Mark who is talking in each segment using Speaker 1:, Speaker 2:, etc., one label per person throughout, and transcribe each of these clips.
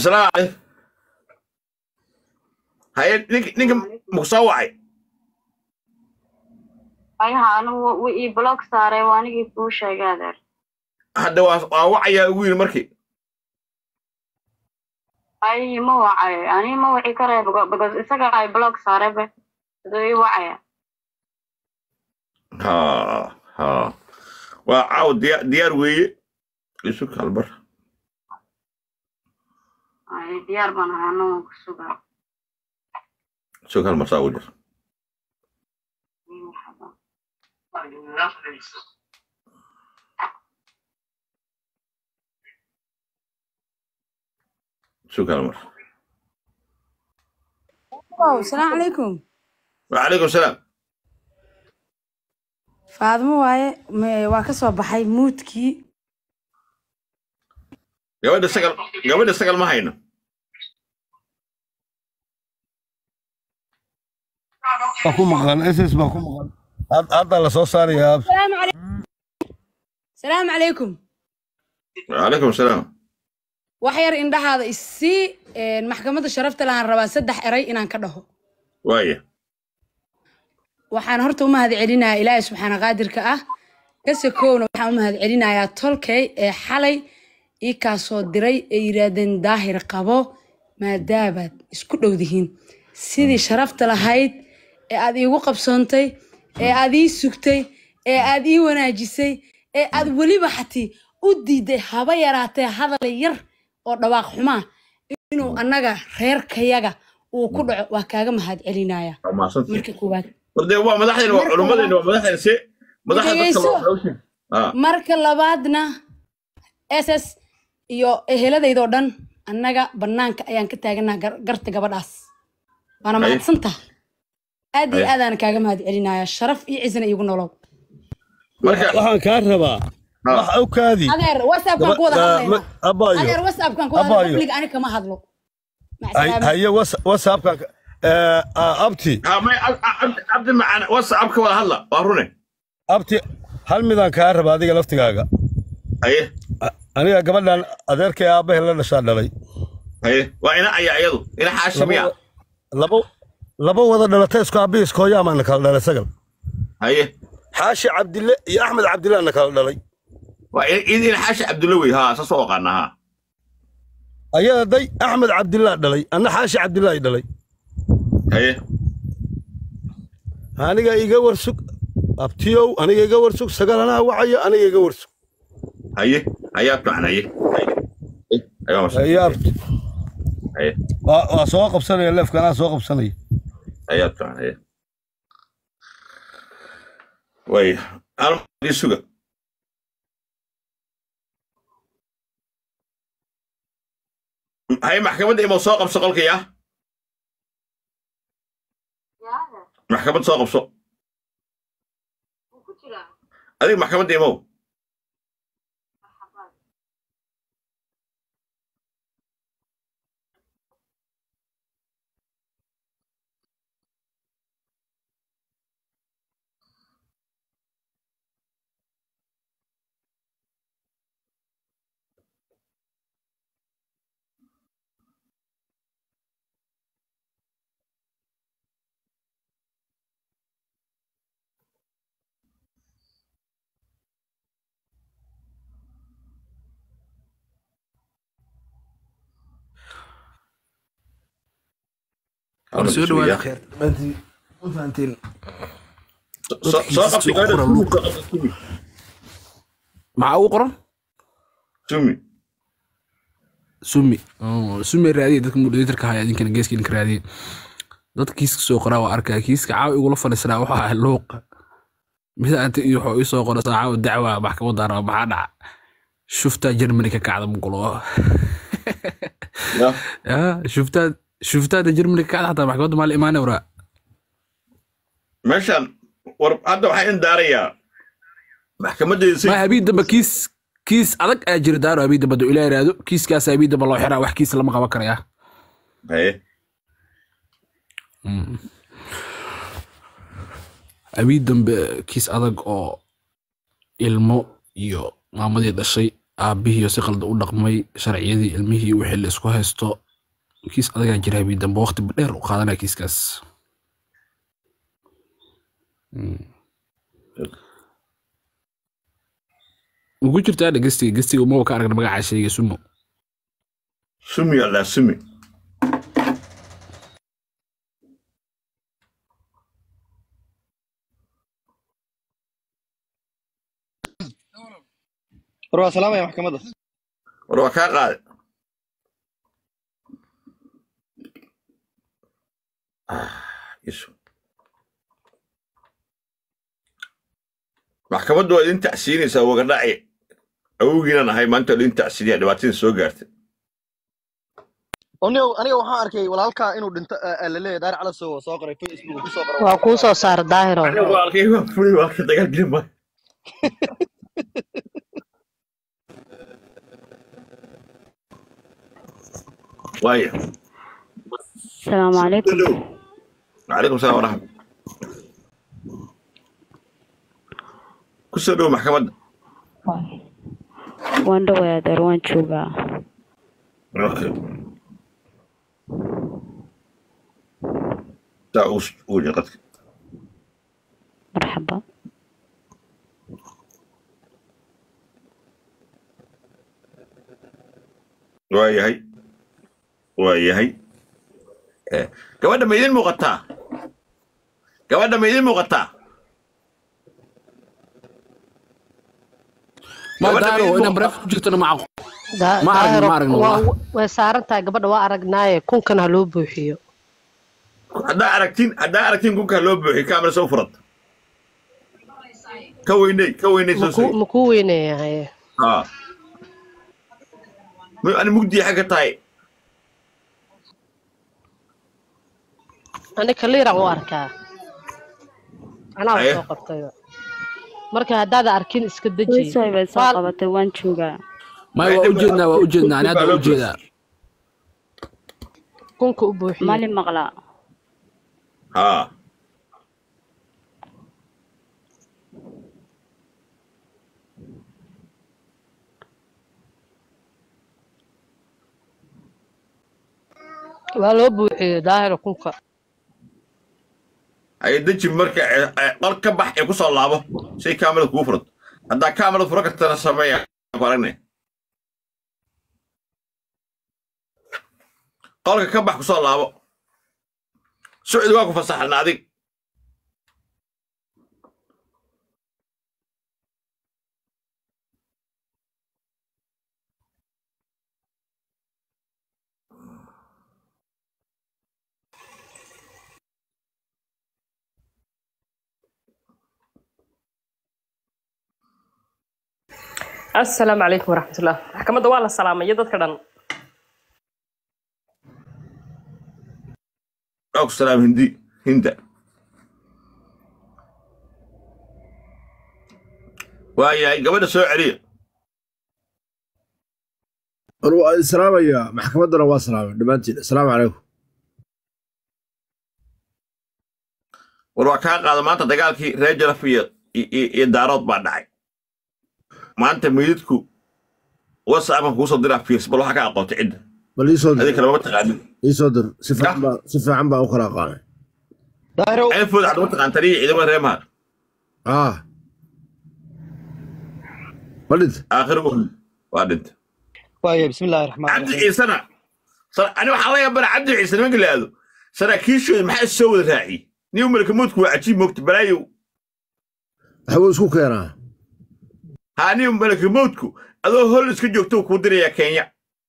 Speaker 1: asalaamu calaykum haye nink ninka muku soo wacay
Speaker 2: ayaha anigu wa ii block saaray waa anigii kuu sheegay adeer
Speaker 1: hadda waa waa wacayaa ugu yiri markii
Speaker 2: ay ma wacay ani ma wici karaya beca- because isaga ay block saaraybe siduu ii wacaya
Speaker 1: ha ha waa caaw diya diyaar weeye isu kalbar
Speaker 2: ay diyaar baan ahay anagu ku sugaa
Speaker 1: isu kalmar saa ugu jir isu kalmar
Speaker 3: Wow, salaamu calaykum.
Speaker 1: wacalaykum salaam
Speaker 3: Faadmo waaye me- waa ka soo baxay muudkii.
Speaker 1: gabadha sagal gabadha sagal ma hayno
Speaker 4: baa ku maqan ss baa ku maqan Had- hadda la soo saarayaa
Speaker 3: Salaamu calaykum. Salaamu calaykum.
Speaker 1: wacalaykum salaam
Speaker 3: Wax yar indhahaada isii een, maxkamadda sharafta lahaan rabaa saddex eray inaan ka dhaho.
Speaker 1: waaya
Speaker 3: Waxaan horta u mahadcelinayaa Ilaahay subxaana qaadirka ah. Kase kowna waxaan u mahadcelinayaa tolkay ee xalay ii kaa soo diray ee yiraahdeen daahir qabo maadaabaad isku dhowdihiin. Sidii sharafta lahayd ee aad iigu qabsoontay ee aad ii sugtay ee aad ii wanaajisay ee aad weliba xatii u diiday haba yaraatee hadal yar oo dhawaaq xumaa inuu annaga reerkayaga uu ku dhaco waa kaaga mahadcelinaya
Speaker 1: waa mahadsantihin
Speaker 3: marka koowaad
Speaker 1: wardee waa madaxdeena waa
Speaker 3: Marka
Speaker 1: culummadeena waa madaxdeena se madaxda dadka
Speaker 3: Dhegeyso.
Speaker 1: loo hawshin ah
Speaker 3: marka labaadna ss iyo eheladeydoo dhan annaga bannaanka ayaan ka taaganaa garta gabadhaas waana
Speaker 1: Haye.
Speaker 3: mahadsantaha aad iyo
Speaker 1: Haye.
Speaker 3: aadaan kaaga mahadcelinaya sharaf iyo cisna iigu nolow
Speaker 1: marka
Speaker 4: waxaan kaa rabaa
Speaker 1: Ah.
Speaker 4: wax u kaadi
Speaker 3: adeer whatsappkaan ku wada hadlaynaa
Speaker 4: abayo
Speaker 3: adeer whatsappkaan ku wada
Speaker 4: Abayo.
Speaker 3: public ani kama hadlo Mac
Speaker 4: Hay-
Speaker 3: salaama.
Speaker 4: haye was- whatsappka eh, ah, abti
Speaker 1: ha may Ab- Ab- cabdi macaan whatsapp ka wada hadla waa rune
Speaker 4: abti hal midaan kaa rabaa adiga laftigaaga
Speaker 1: haye
Speaker 4: A- aniga gabadhan adeerkay aabbahe la dhashaa dhalay
Speaker 1: haye waa ina aya iyadu ina xaashimiya
Speaker 4: laba laba wada dhalatay isku aabbihi isku hooyaamaana kala dhalay sagal
Speaker 1: haye
Speaker 4: xaashi cabdille iyo axmed cabdillaana kala dhalay
Speaker 1: waa in in- ina xaashi cabdulla wey ha saas u aqaana ha
Speaker 4: ayada day axmed cabdillah dhalay anna xaashi cabdillahi dhalay
Speaker 1: haye
Speaker 4: aniga iga warsug abtiyow aniga iga warsug sagal anaa wacayo aniga iga warsug
Speaker 1: haye hayaa fiican haye haye ayaa mas
Speaker 4: haye abti
Speaker 1: haye
Speaker 4: waa waa soo qabsanaya leefka anaa soo qabsanaya
Speaker 1: hayaa fiican haye waaya aan ii suga haye maxkamadda imo soo qabso qolkii ah maxkamad soo qabso adiga maxkamadda imow
Speaker 5: war soo dhawaada
Speaker 1: Ya.
Speaker 5: kheer dhammaantiin ma fahanteen
Speaker 1: soo soo qabsi
Speaker 5: Dadkiisa
Speaker 1: gabadha
Speaker 5: soo
Speaker 1: sumi
Speaker 5: qora
Speaker 1: soo qabsi sumi
Speaker 5: maxaa ugu qoran
Speaker 1: sumi
Speaker 5: sumi Oh, sumi raadiye dadka moderatorka haya idinkana geeska idinka raadiye dad kiiska soo qoraa waa arkaa kiiska caawa igula fadhiisanaa waxa ahay luuqa mid anta iyo wuxuu ii soo qoray saa caawa dacwa maxkamadda araba maxaa dhaca shuftaa germany ka kacda mugulo
Speaker 1: ya
Speaker 5: ya shuftaa shuftaada germany ka kacda xataa maxkamadda maali imaane waraa
Speaker 1: meeshan war hadda waxaa in daarayaa maxkamaddeeda si
Speaker 5: ma habiid damba kiis kiis adag ayaa jira daaro habiid damba duu ilaa iraado kiiskaas habiid damba loo xiraa wax kiis lama qaban karaya
Speaker 1: haye
Speaker 5: habiid dambe kiis adag oo ilmo iyo maamadii dhashay aabbihii si qalda u dhaqmay sharciyadii ilmihii wixii la isku haysto kiis adagaa jira habii dambe waqti dheer u qaadanaya kiiskaas Mm. ugu jirtaa dhegestiga gestiga umaba ka aragna magacaa sheega sumo
Speaker 1: sumi alla sumi
Speaker 6: war waa salaamaya maxkamadda
Speaker 1: war waa kaa qaade Ah, Yesu. maxkamaddu waa idin tacsiinaysaa wagadhaci awowgiinan ahay maanta waa idin tacsiinaya dhibaatadii soo gaartay
Speaker 6: oniga aniga waxaan arkay walaalkaa inuu dhinto laleeyahay daar cala soo soo qoray facebook ku soo qoray
Speaker 7: waa kuu soo saara daahiro
Speaker 1: aniga walaalkay waa fulay waa ka dagaalgeli maayo waaya
Speaker 2: asalaamu calaykum
Speaker 1: calaykum salaam waraxmat ku soo dhowo maxkamadda
Speaker 2: waan dhoway adeer waan joogaa
Speaker 1: okay saa uu uu yidhi qadka
Speaker 2: marxaba
Speaker 1: waa yahay waa yahay Eh, gabadha ma idin muuqataa gabadha ma idin muuqataa
Speaker 5: ma
Speaker 1: Gabadha
Speaker 5: daaro
Speaker 1: idin
Speaker 5: inaan
Speaker 1: muuqataa?
Speaker 5: bareef ku jirtona maca
Speaker 7: Da-
Speaker 5: Ma aragno,
Speaker 7: daahiro
Speaker 5: ma aragno,
Speaker 7: waa-
Speaker 5: wallah.
Speaker 7: way saaran tahay gabadha waa aragnaaye kunkan ha loo buuxiyo
Speaker 1: haddaa aragtiin haddaa aragtiin kunkaa loo buuxiy kaamira soo furad ka weyney ka weyney soo
Speaker 7: maku
Speaker 1: sii
Speaker 7: makuu weyneeyahay
Speaker 1: haa ma ani mugdiya xagga tahay
Speaker 7: ani kaliiraan u arkaa anaa
Speaker 1: Aye.
Speaker 7: soo qabtayba marka haddaada arkin iska deji
Speaker 2: wiisay bay soo
Speaker 7: Waa-
Speaker 2: qabatay waan joogaa
Speaker 5: maya waa ujeednaa waa ujeednaa ani hadda ujeedaa
Speaker 7: kunka u buuxiyo
Speaker 2: mali maqlaa
Speaker 1: haa
Speaker 7: waa loo buuxiyo daahiro kunka
Speaker 1: ay deji marka eh, eh, qol ka bax ee ku soo laabo say kaamirada kugu furad haddaa kaamirada fura kartana sameeya ku aragne qolka ka bax ku soo laabo sucdi waa ku fasaxan adig
Speaker 8: asalaamu calaykum waraxmatullah maxkamadda waa la salaamaya dadka dhan
Speaker 1: waa ku salaam hindi hinda waayahay gabadha soo celiya
Speaker 4: war waa islaamaya maxkamaddana waa salaamay dhammaantiin asalaamu calaykum
Speaker 1: war waa kaa qaada maanta dagaalkii reer jalaf iyo iyo iyo daarood baa dhacay maanta meydadku whatsappkan kuusoo diraa fiirs bal waxaa ka aqootay cidda
Speaker 4: bal ii soo
Speaker 1: adii
Speaker 4: dir
Speaker 1: kale mama taqaanin
Speaker 4: ii soo dir si fiican baa si fiican baa u kala aqaanay
Speaker 6: daahiro
Speaker 1: ceelfooda hadda ma taqaan taniya ciidamada reer mahad
Speaker 4: ah ma dhint
Speaker 1: aakhir u waa dhinta
Speaker 6: waaya bismillahi raxmaan
Speaker 1: cabdi
Speaker 6: raxiim
Speaker 1: ciisena sa- ani waxaa laga bara cabdi ciise nimanka la aado saraakiishooda maxaa is soo wada raaciyey nin malaka moodku waa cajiib moogta balaayow
Speaker 4: waxbuu isku keenaa
Speaker 1: haa nin malaka moodku adoo hol iska joogto kuu dirayaa kenya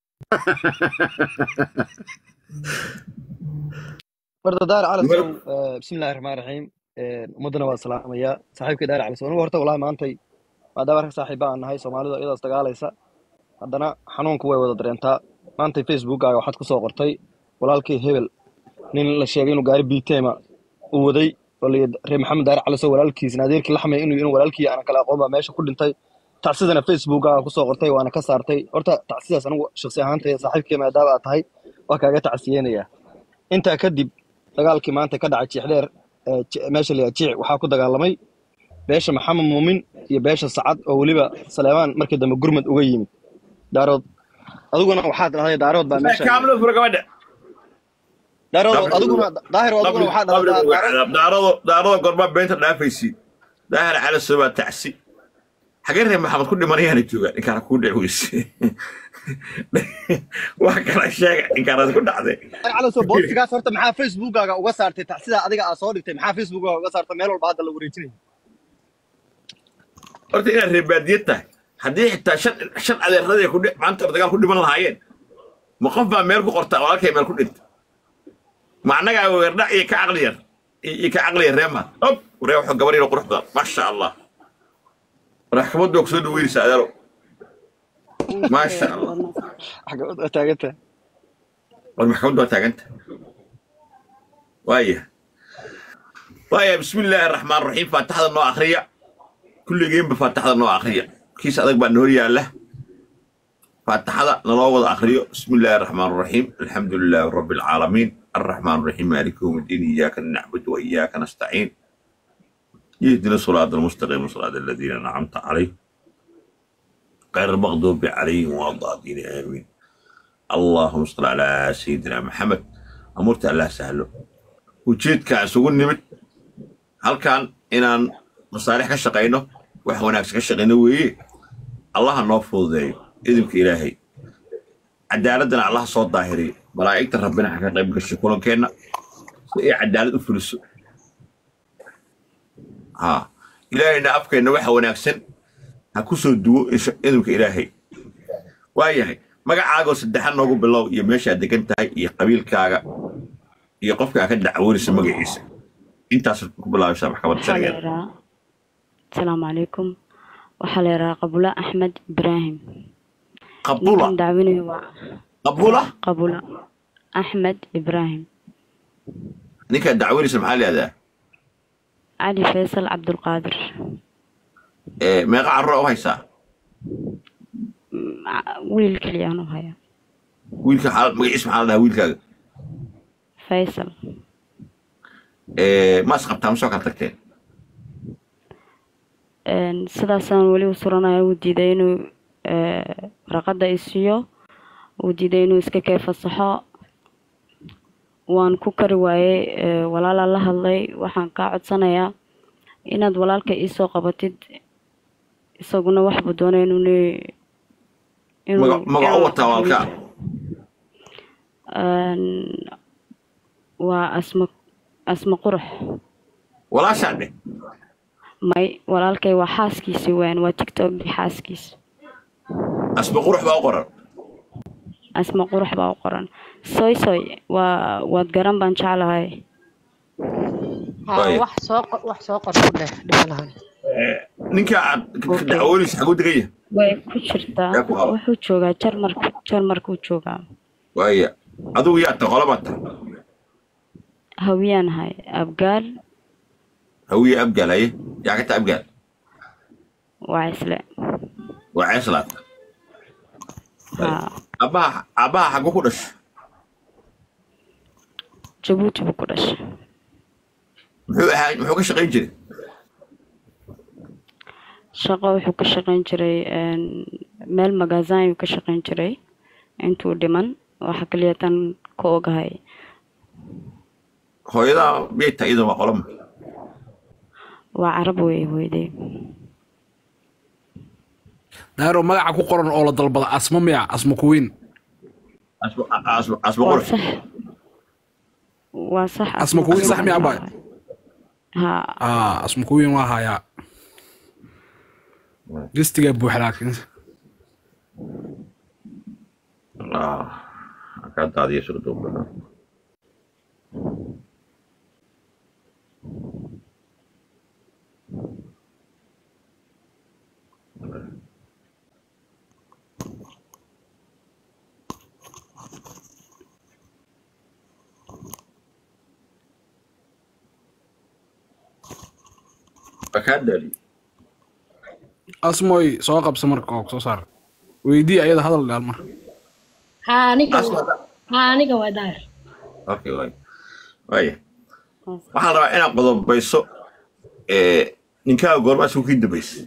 Speaker 6: warda daar cala
Speaker 1: Mar-
Speaker 6: sow bismillahi raxmaan raxiim ummaddana waa salaamaya saaxiibkii daar cala sow anigu horta wallahi maantay maadaama rag saaxiiba aan nahay soomaalidu iyadaas dagaalaysa haddana xanuunku way wada dareentaa maantay facebookkaaga waxaad ku soo qortay walaalkii hebel nin la sheegay inuu gaari biitema uu waday oo la yidhi reer maxamed daar cala sow walaalkiisna adeerkii laxmay inuu inuu walaalkii aanan kala aqoon baa meesha ku dhintay tacsidana facebookkaaga ku soo qortay waana ka saartay horta tacsidaas anigu shakhsi ahaantay saaxiibkii maadaama aad tahay waa kaaga tacsiyeynaya intaa kadib dagaalkii maanta ka dhacay jiixdheer ee ji- meesha la yidhaha jiic waxaa ku dagaalamay beesha maxamed muumin iyo beesha sacad oo weliba saleemaan markii dambe gurmad uga yimid daarood adiguna waxaad dhahday daarood baa meesha
Speaker 1: kaamilo fura gabadha
Speaker 6: daarood adiguna daahir adiguna waxaad dhahday daarood
Speaker 1: daarado daarado gorbaa beenta dhaafaysi daahir cali sobaa tacsi xagee reer maxamed ku dhimanayaana joogaa ninkaana kuu dhici weyse wax kala sheega ninkaanaad ku dhacday
Speaker 6: calaso boostigaas horta maxaa facebookkaaga uga saartay ta- sidaa adiga aad soo dhigtay maxaa facebookkaaga uga saartay meel walba hadda la wareejinaya
Speaker 1: horta inaad reer baadiyad tahay haddii xitaa shan shan adeeradii ku dhi- maanta dagaal ku dhiman lahaayeen ma qof baa meel ku qorta oo halkay meel ku dhinta ma annagaa weerdhac iyo ka caqli yar iyo ka caqli yar reema ob ree wuxuu gabar yaro qurux badan maasha allah maxkamaddu waa kusoo dhaweynaysa adeero maasha allah
Speaker 6: xagabad waa taaganta
Speaker 1: war maxkamaddu waa taaganta waaya waaya bismi illaahi araxmaan raxiim faataxda noo akriya kulligeenba faataxda noo akriya kiis adag baa noor yaalla faataxada naloo wada akriyo bismi illaahi araxmaan raxiim alxamdu lilaahi rabbi alcaalamiin الرحمن الرحيم مالك يوم الدين إياك نعبد وإياك نستعين يهدنا الصراط المستقيم صراط الذين أنعمت عليهم غير المغضوب عليهم ولا الضالين آمين اللهم صل على سيدنا محمد أمرت الله سهله ujeedka isugu nimid halkan inaan masaalix ka shaqayno wax wanaagsan ka shaqayno weeye allaha noo fududeeyo idinka ilaahay cadaaladana allaha soo daahiriyo malaa'igta rabbina ha ka qayb gasho kulankeenna si ay cadaalad u fuliso ha ilaahayna afkeenna waxa wanaagsan ha ku soo duwo insha- idinka ilaahay waayahay magacaagoo saddexan noogu bilow iyo meeshaad degan tahay iyo qabiilkaaga iyo qofka aad ka dacwoonaysa magaciisa intaas ku bilaabaysaa maxkamadda
Speaker 9: waxaa la
Speaker 1: sharcigeeda
Speaker 9: yidhahaa asalaamu calaykum waxaa la yidhahaa qabula axmed ibraahim
Speaker 1: qabula
Speaker 9: ninkan dacwinayo waa
Speaker 1: qabula
Speaker 9: qabula axmed ibraahim
Speaker 1: ninkaad dacwoonaysa maxaa leedaha
Speaker 9: cali faysal cabdulqaadir
Speaker 1: meeqa carro u haysaa
Speaker 9: Mm, ca- wiil keliyaan u haya
Speaker 1: wiilka xaal- magaciisa maxaa la dhahaa wiilkaaga
Speaker 9: faysal
Speaker 1: Eh, maas qabtaa ma soo kala tagteen
Speaker 9: Een, sidaasaan weli u suranaya uu diiday inuu eh, warqadda i siiyo uu diiday inuu iska kee fasaxo waan ku kari waayey eh, walaalaa la hadlay waxaan kaa codsanayaa inaad walaalka iisoo qabatid isaguna waxbuu doonay inuu ne- inuu
Speaker 1: Maga- magac u wataa walaalkaa
Speaker 9: Een, waa asma asma qurux
Speaker 1: walaashaa dheh
Speaker 9: may walaalkay waa xaaskiisi weyn waa tiktokgii xaaskiisa
Speaker 1: asba qurux baa u qoran
Speaker 9: asma qurux baa u qoran soy soy waa waad garan baan jeclahay
Speaker 1: Waayo.
Speaker 7: wax soo qor wax soo qor ku dheh dhibalahan
Speaker 1: ninka aad ka dacwoonaysa xaguu degan yahay
Speaker 9: way ku jirtaa
Speaker 1: Yaa ku qaba.
Speaker 9: wuxuu joogaa jarmarku jarmarkuu joogaa
Speaker 1: waaya adigu yaa ta qolaba ta
Speaker 9: hawiyaan hay abgaal
Speaker 1: hawiye abgaalaye yaa ka ta abgaal
Speaker 9: waa isle
Speaker 1: waa ceeslaad
Speaker 9: haa
Speaker 1: abbaha abbaha xaguu ku dhashay
Speaker 9: jabuuti buu ku dhashay
Speaker 1: muxuu ahaa muxuu ka shaqayn jiray
Speaker 9: shaqo wuxuu ka shaqayn jiray een, meel magazin ayuu ka shaqayn jiray intuu dhiman waxa kaliya tan ka ogahay
Speaker 1: hooyadaa miyay tahay iyadoo waa qolama
Speaker 9: waa carab wey hooyaday
Speaker 5: daaro magaca ku qoran oo la dalbada asmo miya asmo kuweyn
Speaker 1: asba asba asba
Speaker 9: waa
Speaker 1: qurux
Speaker 9: sax waa sax
Speaker 5: asmo kuweyn sax miya abay
Speaker 9: haa
Speaker 5: aa asmo kuweyn waa hayaa listigaa buuxa laakiin
Speaker 1: ah kaa daadiya soo dhow kaa daali
Speaker 5: asmoy soo qabsa marka oo soo saar weydii ayada hadal dhaal mar
Speaker 7: haa aniga
Speaker 1: Asma.
Speaker 7: haa aniga waa daahir
Speaker 1: okay waay waaya waxaan rabaa inaad qodobayso ee ninkaaga goormaas kii dambaysay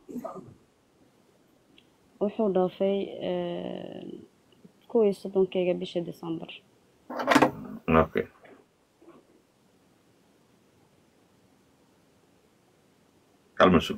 Speaker 9: wuxuu dhaafay kuwii soddonkeyga bisha december
Speaker 1: okay kalma sug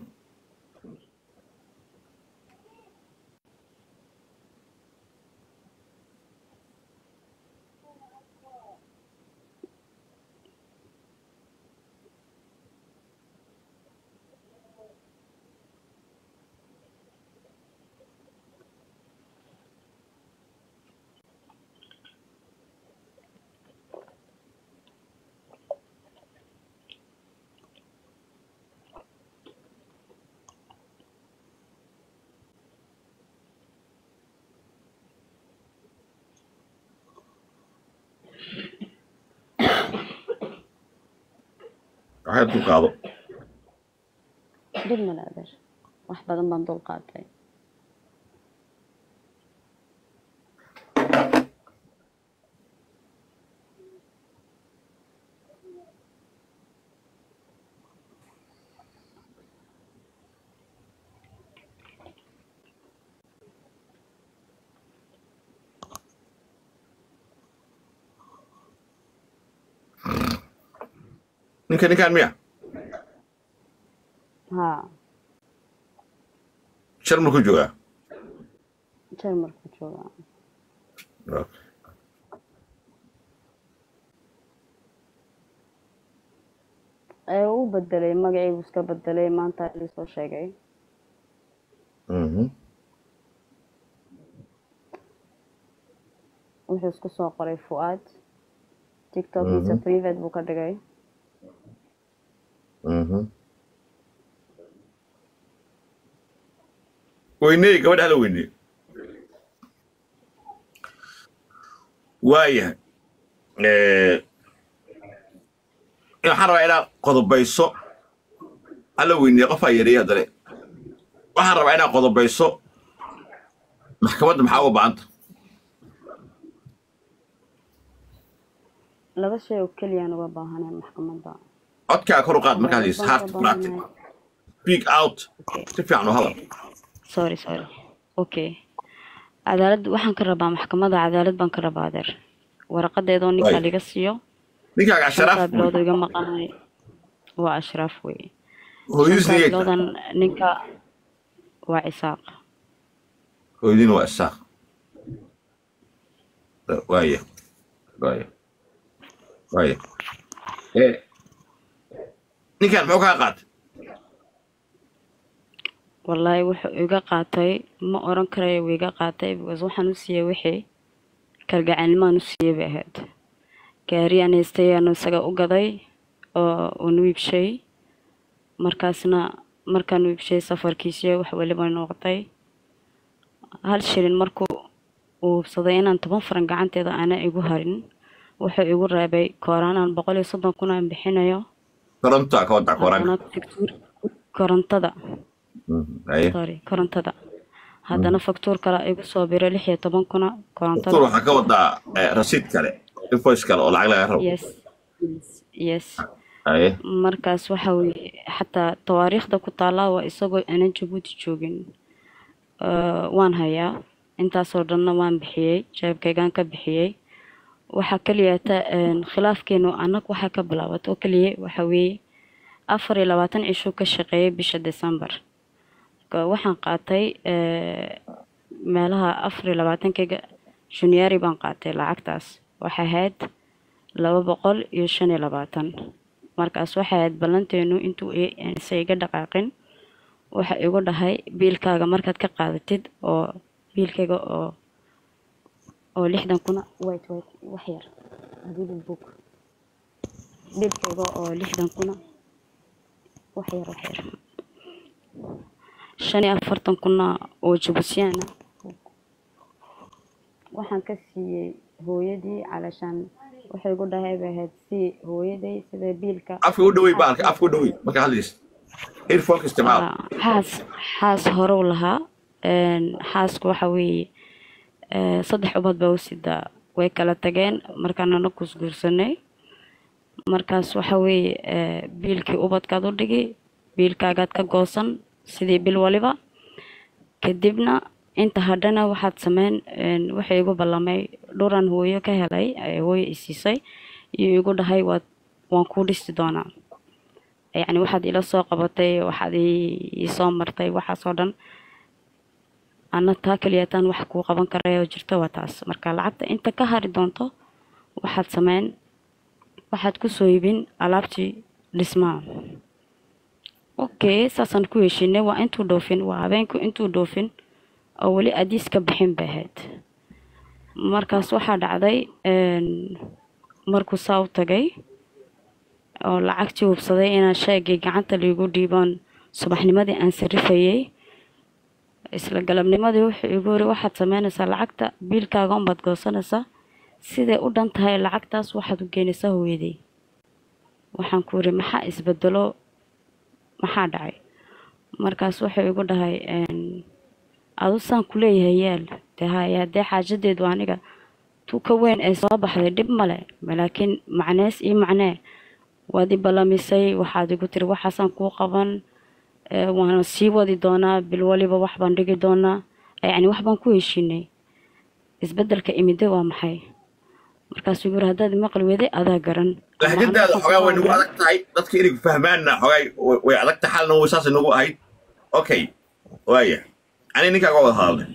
Speaker 1: waxay dul qaado
Speaker 9: dhib male adeer wax badan baan dul qaatay
Speaker 1: ninka ninkaan miya
Speaker 9: haa
Speaker 1: shar markuu joogaa
Speaker 9: jarmalku joogaa
Speaker 1: Okay.
Speaker 9: ee uu bedelay magacii iska bedelay maanta liisoo sheegay
Speaker 1: Mhm.
Speaker 9: wuxuu isku soo qoray fu'aad tiktokiisa
Speaker 1: Mhm.
Speaker 9: private buu ka dhigay
Speaker 1: Mhm. weyney gabadha hala weyney waayahay Eh, waxaan rabaa inaad qodobayso hala weyney qofaa yareeya haddane waxaan rabaa inaad qodobayso maxkamadda maxaa uga ba'anta
Speaker 9: laba shay oo keliyaan uga baahanay maxkamadda
Speaker 1: codkaa kor u qaad markaad
Speaker 9: cadaalad
Speaker 1: haysto
Speaker 9: baan
Speaker 1: heart
Speaker 9: uga
Speaker 1: practic
Speaker 9: baahanahay
Speaker 1: speak out
Speaker 9: okay
Speaker 1: si fiican u hadal
Speaker 9: sorry sorry okay cadaalad waxaan ka rabaa maxkamadda cadaalad baan ka rabaa adeer waraqadeedoo ninkaa
Speaker 1: waay
Speaker 9: liga siiyo
Speaker 1: ninkaaga asharaaf
Speaker 9: shantaa
Speaker 1: wey
Speaker 9: bilood oo iga maqanay waa ashraaf wey
Speaker 1: hooyadiis
Speaker 9: shantaa
Speaker 1: niyay tahay
Speaker 9: biloodan ninka waa cisaaq
Speaker 1: hooyadiina waa isaaq waaya waaya waaya Eh, ninkan muxuu kaa qaatay
Speaker 9: wallaahi wuxuu iga qaatay ma oran karayo wuu iga qaatay because waxaan u siiyey wixii kalgacalnimaan u siiyey bay ahayd gaari aan haystay aanu isaga u gaday oo uun wiibshay markaasna markaan wiibshay safarkiisii wax weliba noqotay hal shilin markuu uu hubsaday inaan toban faran gacanteeda aana igu harin wuxuu igu reebay kooraan boqol iyo soddon kun aan bixinayo
Speaker 1: korontaa ka wadac koraanka
Speaker 9: haddana faktuur korontada
Speaker 1: haye
Speaker 9: sorry korontada haddana faktuur kale igu soo biray lix iyo toban kuna
Speaker 1: doktor
Speaker 9: korontada
Speaker 1: waxaa ka wadaa eh, rasiid kale invoice kale oo lacag laga rabo
Speaker 9: yes yes yes
Speaker 1: haye
Speaker 9: markaas waxa weeye xataa tawaariikhda ku taallaa waa isagoo aanan jabuuti joogin Eh, waan hayaa intaasoo dhanna waan bixiyey jeebkaygaan ka bixiyey waxaa keliyata khilaafkeenu anag waxaa ka bilaabat oo keliya waxa weeye afar iyo labaatan cishuu ka shaqeeyay bisha december Marka waxaan qaatay eh, meelaha afar iyo labaatankayga juniari baan qaatay lacagtaas waxay ahayd laba boqol iyo shan iyo labaatan markaas waxay ahayd ballanteenu intuu i- aysan iga dhaqaaqin waxa igu dhahay biilkaaga markaad ka qaadatid oo biilkayga oo oo lixdan kuna white white wax yar hadida book biilkayga oo lixdan kuna wax yar wax yar shan iyo afartan kuna oo jabuusiyaana waxaan ka siiyey hooyadii calashaan waxay igu dhahay bay ahayd si hooyaday sida biilka
Speaker 1: afka u dhawey baalka afka u dhawey marka hadlaysa earphoneka isticmaal
Speaker 9: Ah, xaas xaas horow lahaa Een, xaasku waxa weeye eh, saddex ubad baa u sidaa way kala tageen markaanana kusguursanay markaas waxa weeye eh, biilkii ubadkaad u dhigi biilkaagaad ka goosan sidii bil waliba kadibna inta hadhana waxaad sameyn een, waxay igu ballamay dhuran hooyo ka helay ee hooyo isiisay iyo igu dhahay waad waan kuu dhisi doonaa yacni waxaad ila soo qabatay waxaad ii ii soo martay waxaas oo dhan ana taa keliyataan wax kuu qaban karaya oo jirto waa taas marka lacagta inta ka hari doonto waxaad sameyn waxaad kusoo iibin alaabtii dhismaha okay saasaan ku heshinay waa intuu dhoofin waa habeenku intuu dhoofin oo weli adiis ka bixin bay ahayd markaas waxaa dhacday een, markuu saa u tagay oo lacagtii hubsaday inaan sheegay gacanta liigu dhiibaan subaxnimadii aan sarifayay isla galabnimadii wuxuu igu yiri waxaad sameynaysaa lacagta biilkaaga unbaad goosanaysaa siday u dhan tahay lacagtaas waxaad u geynaysaa hooyaday waxaan ku yiri maxaa isbedelo maxaa dhacay markaas wuxuu igu dhahay een, adu saan ku leeyahay yaal dee haya haddee xaajadeedu aniga tuuka weyn ee soo baxday dhib male laakiin macnees iyo macnee waad i ballamisay waxaad igu tiri waxaasaan kuu qaban ee, waana sii wadi doonaa bil waliba wax baan dhigi doonaa yacni wax baan ku heshiinay isbeddelka imide waa maxay markaasuu igu yiri haddaad imaqli weday adaa garan ama anigu
Speaker 1: lahjadaada
Speaker 9: waxaan
Speaker 1: xogaa way
Speaker 9: kusoo
Speaker 1: nagu
Speaker 9: garan
Speaker 1: adag tahay dadka inay fahmaanna xogaa way way adag tahay xalna way saasay nagu ahayd okay waaya ani ninkaaga wada hadalnay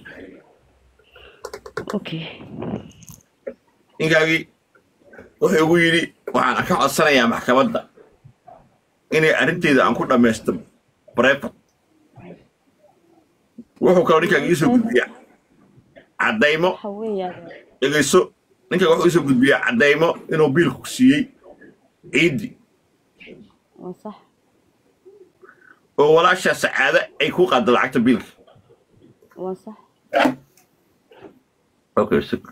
Speaker 9: okay
Speaker 1: ninkaagii wuxuu igu yidhi waxaan ka codsanayaa maxkamadda inay arrinteeda aan ku dhammaysto brevat wuxuu kaloo ninkaaga iisoo gudbiyaa caddaymo
Speaker 9: waxa weeyaan
Speaker 1: dhegayso ninkaaga wuxuu iisoo gudbiyaa caddaymo inuu biilku siiyey ciiddi
Speaker 9: waa sax
Speaker 1: oo walaashaa sacaade ay ku qaadda lacagta biilka
Speaker 9: waa sax
Speaker 1: okay sug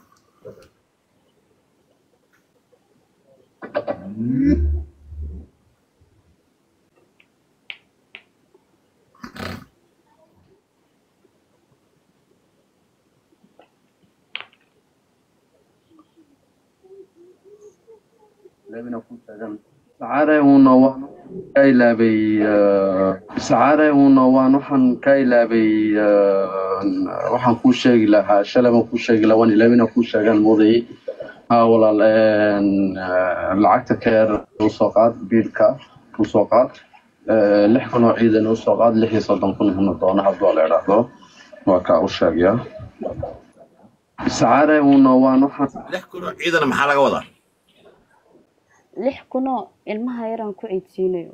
Speaker 10: sacaare uuna waan ka ilaabay sacaare uuna waan waxaan ka ilaabay waxaan kuu sheegi lahaa shalay baan kuu sheegi lahaa waan ilaabina kuu sheegaan moodayay haa walaal een, eh, lacagta keer usoo qaad biilka usoo qaad Eh, lix kun oo ciidan usoo qaad lix iyo soddon kun huna doona hadduu la idhaahdo waa kaa u sheegaya sacaare uuna waan waxaan
Speaker 1: lix kun oo ciidana maxaa laga wadaa
Speaker 9: lix kunoo ilmaha yaraan ku ciidsiinayo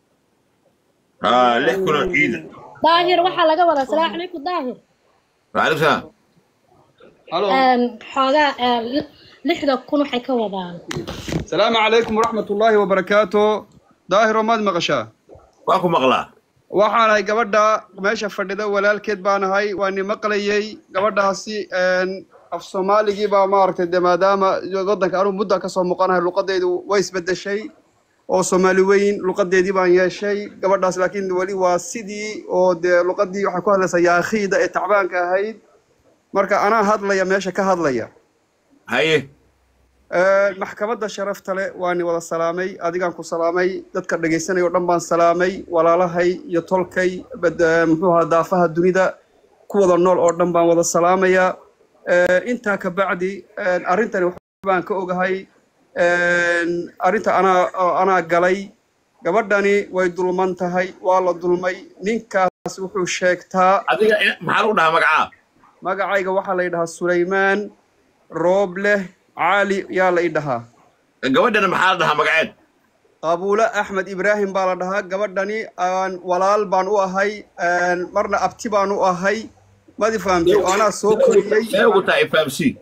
Speaker 1: aa lix kun oo ciidan
Speaker 7: daahir waxaa laga wadaa salaamu calaykum daahir
Speaker 1: waalaikum salaam
Speaker 6: halo
Speaker 7: Een, xoogaa een, li- lixda kun waxay ka wadaan
Speaker 6: salaamu calaykum waraxmat ullaahi wabarakaatu daahiro maad maqashaa
Speaker 1: waa ku maqlaa
Speaker 6: waxaanahay gabadha meesha fadhida walaalkeed baanahay waani maqlayay gabadhaasi een, af soomaaligii baa maaragtay de maadaama waddanka anugu mudda kasoo muuqanahay luqadeydu way isbedeshay oo soomaali weyn luqadeedii baan yeeshay gabadhaas laakiin weli waa sidii oo dee luqadii waxay ku hadlaysaa yaakhiida ee tacbaanka ahayd marka anaa hadlaya meesha ka hadlaya
Speaker 1: haye
Speaker 6: Ee, maxkamadda sharafta leh waani wada salaamay adigaan ku salaamay dadka dhegaysanaya oo dhan baan salaamay walaalahay iyo tolkay bad- ee, muxuu ahaa daafaha dunida ku wada nool oo dhan baan wada salaamayaa Ee, intaa ka bacdi ee, arrintani wax baan ka ogahay Ee, arrinta anaa oo anaa galay gabadhani way dulman tahay waa la dulmay ninkaas wuxuu sheegtaa
Speaker 1: adiga in- maxaa lagu dhahaa magacaa
Speaker 6: magacayga waxaa la yidhahaa sulaymaan roobleh caali yaa la ii dhahaa
Speaker 1: gabadhana maxaa la dhahaa magaceed
Speaker 6: qabuule axmed ibraahim baa la dhahaa gabadhani aan walaal baan u ahay een, marna abti baan u ahay madi fahamtay oo anaa soo koriyey
Speaker 1: see ugu tahay fahamsii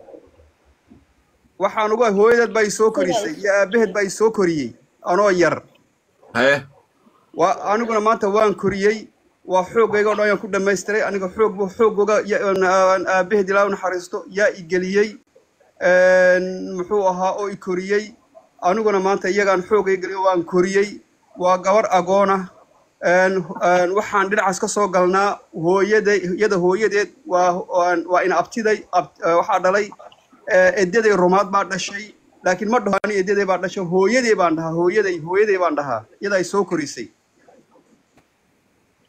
Speaker 6: waxaan uga hooyadeed baa i soo korisay iyo aabaheed baa i soo koriyey anoo yar
Speaker 1: haye
Speaker 6: waa aniguna maanta waan koriyey waa xoogayga o dhan ayaan ku dhamaystiray aniga xoog bu xoogooga ya- aan aabaheed ilaa u naxariisto yaa i geliyey een, muxuu ahaa oo i koriyey aniguna maanta iyagaan xoogay geliyo waan koriyey waa gabar agoona een, een, waxaan dhinacaas ka soo galnaa hooyaday iyada hooyadeed waa waan- waa ina abtiday ab- eh, waxaa dhalay eh, edaday rumaad baa dhashay laakiin ma dhaho ani edaday baa dhashay hooyaday baan dhahaa hooyaday hooyaday baan dhahaa iyada ay soo korisay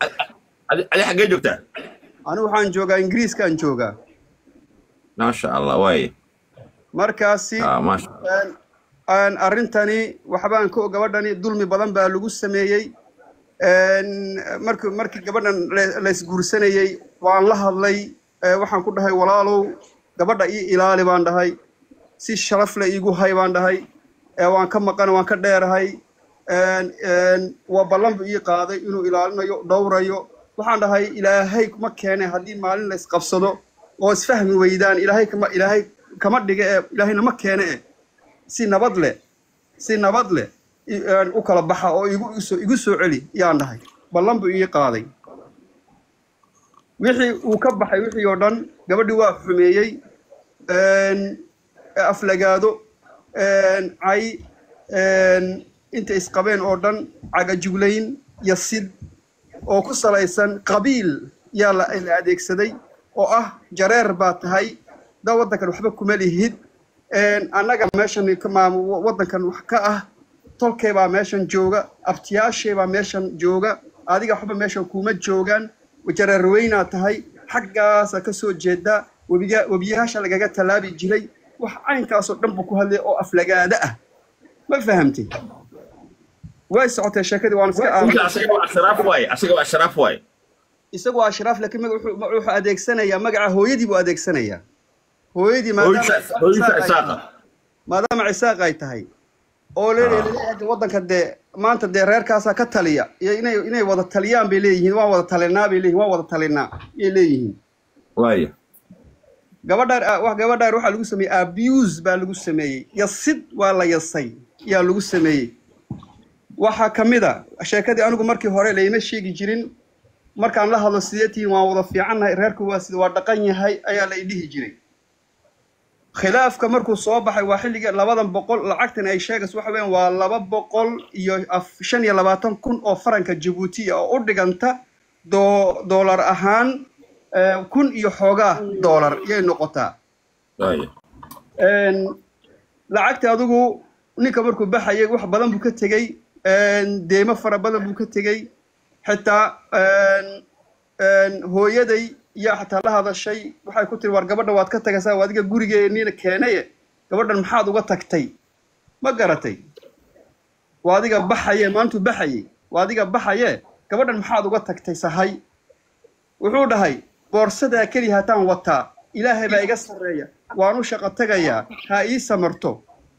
Speaker 1: adi adi xaggee joogtaa
Speaker 11: anigu waxaan joogaa ingiriiskaan joogaa
Speaker 1: maasha allah waaye
Speaker 11: markaasi
Speaker 1: ah maasha
Speaker 11: een, een, arrintani waxbaan ka og gabadhani dulmi badan baa lagu sameeyey een, markii markii gabadhan la- laysguursanayey waan la hadlay ee, waxaan ku dhahay walaalow gabadha ii ilaali baan dhahay si sharaf leh iigu hay baan dhahay ee, waan ka maqan waan ka dheerahay een, een, waa ballan buu ii qaaday inuu ilaalinayo dhowrayo waxaan dhahay ilaahay kuma keene haddii maalin la isqabsado oo isfahmi weydaan ilaahay kama ilaahay kama dhiga ee ilaahayna ma keene e si nabad leh si nabad leh i- een, u kala baxa oo igu igu soo igu soo celi yaan dhahay ballan buu ii qaaday wixii uu ka baxay wixii oo dhan gabadhii waa xumeeyey een, aflagaado een, cay een, inta isqabeen oo dhan cagajuglayn iyo sid oo ku salaysan qabiil yaa la la adeegsaday oo ah jareer baa tahay da waddankan waxba kuma lihid een, annaga meeshan ka maam waddankan wax ka ah tolkee baa meeshan jooga abtiyaashee baa meeshan jooga adiga waxba meeshan kuma joogaan jareer weynaa tahay xaggaasa ka soo jeedaa webiga webiyaasha lagaga tallaabi jiray wax caynkaasoo dhan buu ku hadlay oo aflagaada ah ma fahamtay way socotay sheekadii waan iska
Speaker 1: ninka
Speaker 11: aamusay
Speaker 1: asaga waa ashraaf waaye asaga waa ashraaf waaye
Speaker 11: isagu waa ashraaf laakiin magac wuxuu wuxuu adeegsanayaa magaca hooyadii buu adeegsanayaa hooyadii maadaama
Speaker 1: hooyisa hooyisa
Speaker 11: cisaaq ay
Speaker 1: isaaqa
Speaker 11: tahay maadaama cisaaq ay tahay oo leeyahay waddanka dee maanta dee reerkaasaa ka taliya iyo inay inay wada taliyaan bay leeyihiin waan wada talinaa bay leeyihiin waan wada talinaa ayay leeyihiin
Speaker 1: waaye
Speaker 11: gabadhaan ah, wax gabadhaan waxaa lagu sameeyey abuse baa lagu sameeyey yasid waa la yasay yaa lagu sameeyey waxaa ka mid a sheekadii anigu markii hore layma sheegi jirin markaan la hadlo sidee tihiin waan wada fiicannahay reerku waa sida waa dhaqan yahay ayaa la idhihi jiray khilaafka markuu soo baxay waa xilligii labadan boqol lacagtan ay sheegayso waxa weeyaan waa laba boqol iyo af- shan iyo labaatan kun oo faranka jabuutiya oo u dhiganta doo doolar ahaan eh, kun iyo xoogaa doolar yay noqotaa
Speaker 1: waaye
Speaker 11: Een, lacagta adigu ninka markuu baxayay wax badan buu ka tegey een, deymo fara badan buu ka tegey xitaa een, een, hooyaday yaa xataa la hadashay waxay ku tiri war gabadha waad ka tagaysaa waa adiga gurigeennina keenaye gabadhan maxaad uga tagtay ma garatay waa adiga baxaye maantuu baxayey waa adiga baxaye gabadhan maxaad uga tagtay sahay wuxuu dhahay boorsadaa keliya hataan wataa ilaahay baa iga sarreeya waan u shaqo tagayaa ha ii samarto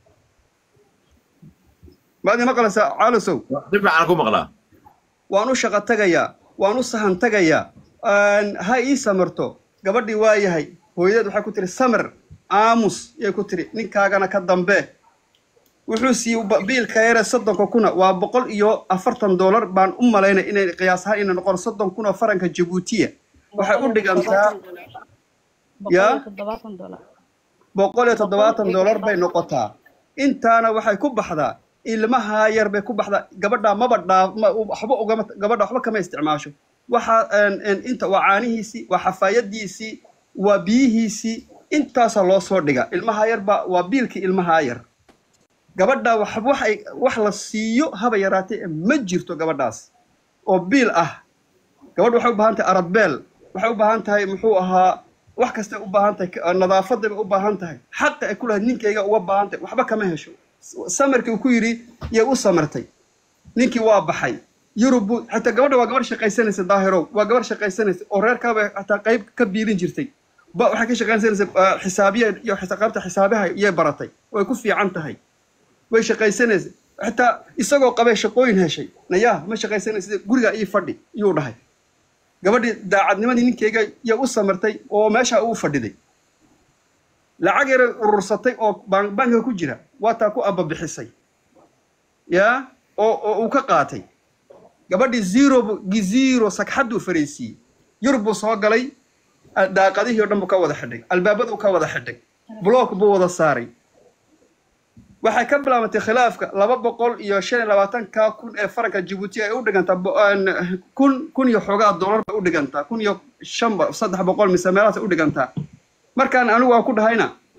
Speaker 11: maad ima qalaysaa caalosow
Speaker 1: si fiican ku maqlaa
Speaker 11: waan u shaqo tagayaa waan u sahan tagayaa aan ha ii samarto gabadhii waa yahay hooyadeed waxay ku tiri samir aamus yay ku tiri ninkaagana ka dambe wuxuu siiyey ba- biilka yare soddonka kuna waa boqol iyo afartan doolar baan u malaynay inay qiyaas ahaan inay noqon soddon kun oo faranka jabuutiya waxay u dhigantaa yaa boqol iyo toddobaatan doolar bay noqotaa intaana waxay ku baxdaa ilmaha yar bay ku baxdaa gabadha maba dhaaf ma- waxba ugama gabadha waxba kama isticmaasho waxa een, een, inta waa caanihiisii waa xafaayadiisii waa biyihiisii intaasaa loo soo dhiga ilmaha yar baa waa biilkii ilmaha yar gabadha wax waxay wax la siiyo haba yaraatee ma jirto gabadhaas oo biil ah gabadh waxay u baahan tahay aradbeel waxay u baahan tahay muxuu ahaa wax kastay u baahan tahay ka- nadaafadday bay u baahan tahay xaqa ay ku lahayd ninkayga uga baahan tahay waxba kama hesho samarkii uu ku yidhi yay u samartay ninkii waa baxay yurub buu xataa gabadha waa gabarh shaqaysanaysa daahirow waa gabarh shaqaysanaysa oo reerkaabay xataa qayb ka biilin jirtay ba waxay ka shaqaysanaysa ah, xisaabiya iyo xisa- qaybta xisaabaha yay baratay way ku fiican tahay way shaqaysanaysa xitaa isagoo qabay shaqooyin heshay nayaa ma shaqaysanaysa guriga ii fadhi yuu dhahay gabadhii daacadnimadii ninkeyga yay u samartay oo meesha uu fadhiday lacag yaray urursatay oo baan- bankiga ku jira waa taa ku ababixisay yaa oo oo uu ka qaatay gabadhii zero bu- giziro sagxadduu fariisiiyey yurub buu soo galay ah, daaqadihii oo dhan buu ka wada xidhay albaabaduu ka wada xidhay block buu wada saaray waxay ka bilaabatay khilaafka laba boqol iyo shan iyo labaatanka kun ee faranka jabuuti ay u dhigantaa bo- aan- kun kun iyo xoogaa doolar bay u dhigantaa kun iyo shan ba- saddex boqol mise meelahaas ay u dhigantaa markaan anigu waan ku dhahayna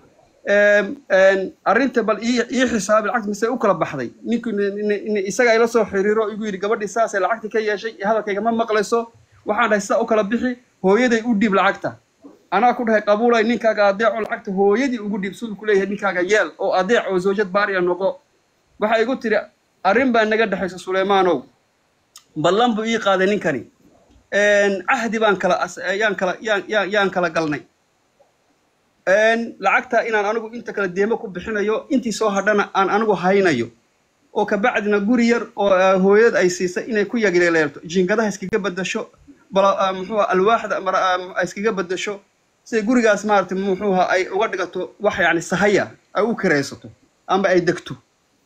Speaker 11: Em, en, arrinta bal ii ii xisaabi lacagta mise u kala baxday ninku isaga ila soo xiriiro igu yidhi gabadhii saasay lacagta ka yeeshay hadalkayga ma maqlayso waxaan dhahay sidaa u kala bixi hooyaday u dhiib lacagta anaa ku dhahay qabuulay ninkaaga adeeco lacagta hooyadii ugu dhiib siduu ku leeyahay ninkaaga yeel oo adeec oo zawjad baariya noqo waxay igu tiri arrin baa naga dhexaysa suleymaanow ballan buu ii qaaday ninkani En, cahdi baan kala as- yaan kala yaan yaan yaan kala galnay En, lacagta inaan anigu inta kale deemo ku bixinayo intii soo hadhana aan anigu haynayo oo kabacdina guri yar oo ah, hooyad ay siisay inay ku yagileeleelto jiingadaha iskaga bedasho bala ah, muxuu ahaa, alwaaxda mara ah, ay iskaga bedasho siday gurigaas maaragtay muxuu ahaa, ay uga dhigato wax yacni sahaya ay u kiraysato ama ay degto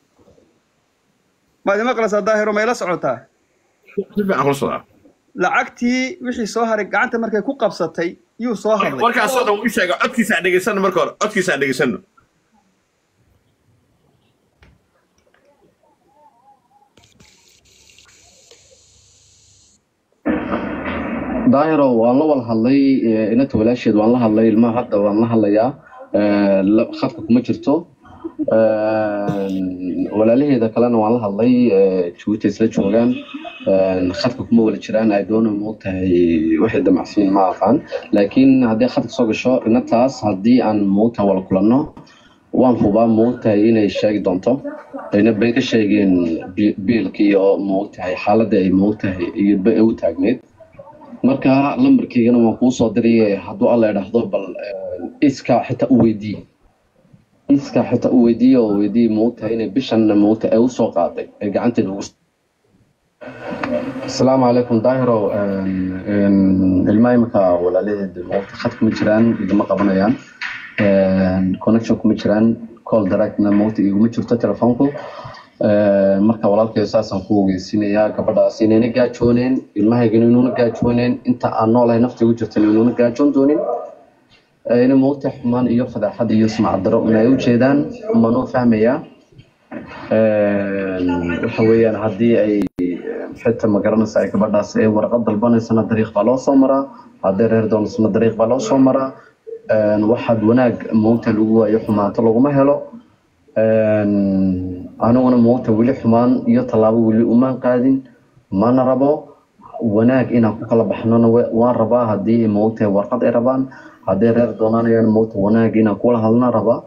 Speaker 11: maad imaqlaysaa daahiro ma ila socotaa
Speaker 1: si fiican kula socdaa
Speaker 11: lacagtii wixii soo haray gacanta markay ku qabsatay yuu soo hadlay
Speaker 1: markaasoo dhan u sheega codkiisa aan dhegeysano marka hore codkiisa aan dhegeysano
Speaker 10: daahiro waan la wada hadlay eh, inanta walaasheed waan la hadlay ilmaha hadda waan la hadlayaa Eh, la- khadka kuma jirto Eh, walaalaheeda kalena waan la hadlay eh, jabuuti isla joogaan Eh, khadka kuma wada jiraan ay doona moogtahay waxay damacsiin ma aqaan laakiin haddii khadka soo gasho inantaas haddii aan moogtahay wala kulanno waan hubaa moogtahay inay sheegi doonto ayna been ka sheegeen bi- biilka iyo moogtahay xaaladda ay moogtahay iyo ba ay u taagneed marka lambarkeygana waan kuu soo diray hadduu alla idhaahdo bal eh, iska xitaa u weydii iska xitaa u weydiiye oo weydii moogtahay inay bishan moogtahay ay usoo qaaday ay gacanteeda ugu asalaamu calaykum daahiro ilmaha imika walaalaheed moogta khadka ma jiraan igama qabanayaan connection kuma jiraan call directna moogta iguma jirto telefoonku Eh, marka walaalkay saasaan ku ogeysinayaa gabadhaas inayna gaajooneen ilmahaygana inuuna gaajooneen inta aan noolahay nafta igu jirta inuuna gaajoon doonin Eh, ina moogta xumaan iyo fadaaxad iyo sumcad daro in ay u jeedaan manoo fahmayaa Eh, waxa weeyaan haddii ay xitaa ma garanaysa ay gabadhaas ay warqad dalbanaysana dariiq baa loo soo maraa haddii reer doonaysana dariiq baa loo soo maraa Eh, waxaad wanaag moogta lagu waayo xumaanto laguma helo aniguna moogta weli xumaan iyo tallaabo weli umaan qaadin mana rabo wanaag inaan ku kala baxnona wa- waan rabaa haddii moogta warqad ay rabaan haddii reer doonanayaan moogta wanaag inaan kula hadlana rabaa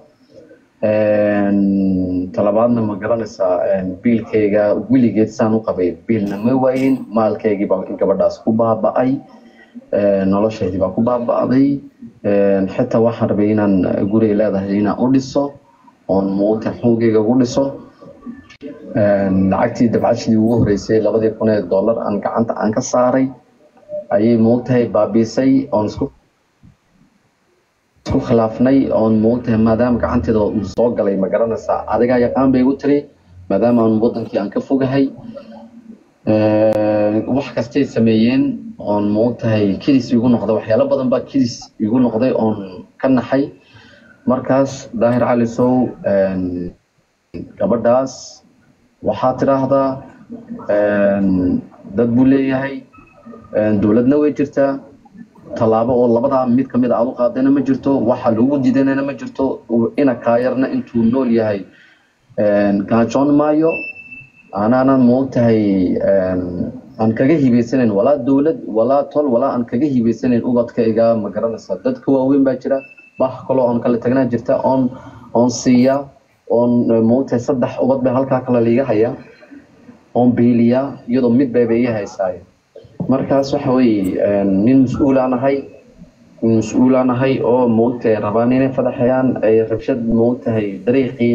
Speaker 10: talabaadna ma garanaysaa biilkayga weligeed saan u qabay biilna ma waayin maalkaygii baa gabadhaas ku baaba'ay noloshaydii baa ku baaba'day xitaa waxaan rabay inaan guriga leedahay inaan u dhiso oon moogta xoogayga ugu dhiso lacagtii dabcashadii ugu horeysay labadii kun ee dollar aan gacanta aan ka saaray ayay moogtahay baabiisay oon isku isku khilaafnay oon moogtahay maadaama gacanteeda uu soo galay ma garanaysaa adigaa yaqaan bay igu tiri maadaama aan wadankii aan ka fogahay wax kastay sameeyeen oon moogtahay kidis igu noqday waxyaalo badan baa kidis igu noqday oon ka naxay markaas daahir cali sow gabadhaas waxaa tidhaahdaa dad buu leeyahay dowladna way jirtaa tallaabo oo labadaa mid ka mid a aad u qaadayna ma jirto waxa lagu diidanayna ma jirto ina kaayarna intuu nool yahay gaajoon maayo anaanan moogtahay aan kaga hibaysanayn walaa dowlad walaa tol walaa aan kaga hibaysanayn ubadkayga ma garanaysa dadka waaweyn baa jira wax kaloo oon kala tagnaa jirta oon oon siiya oon moogtahay saddex ubad bay halkaa kale liiga haya oon biiliya iyadoo mid bayba ii haysaayo markaas waxa weeye nin mas-uulaan ahay nin mas-uulaan ahay oo moogtahay rabaan inay fadaxayaan ay rabshad moogtahay dariiqii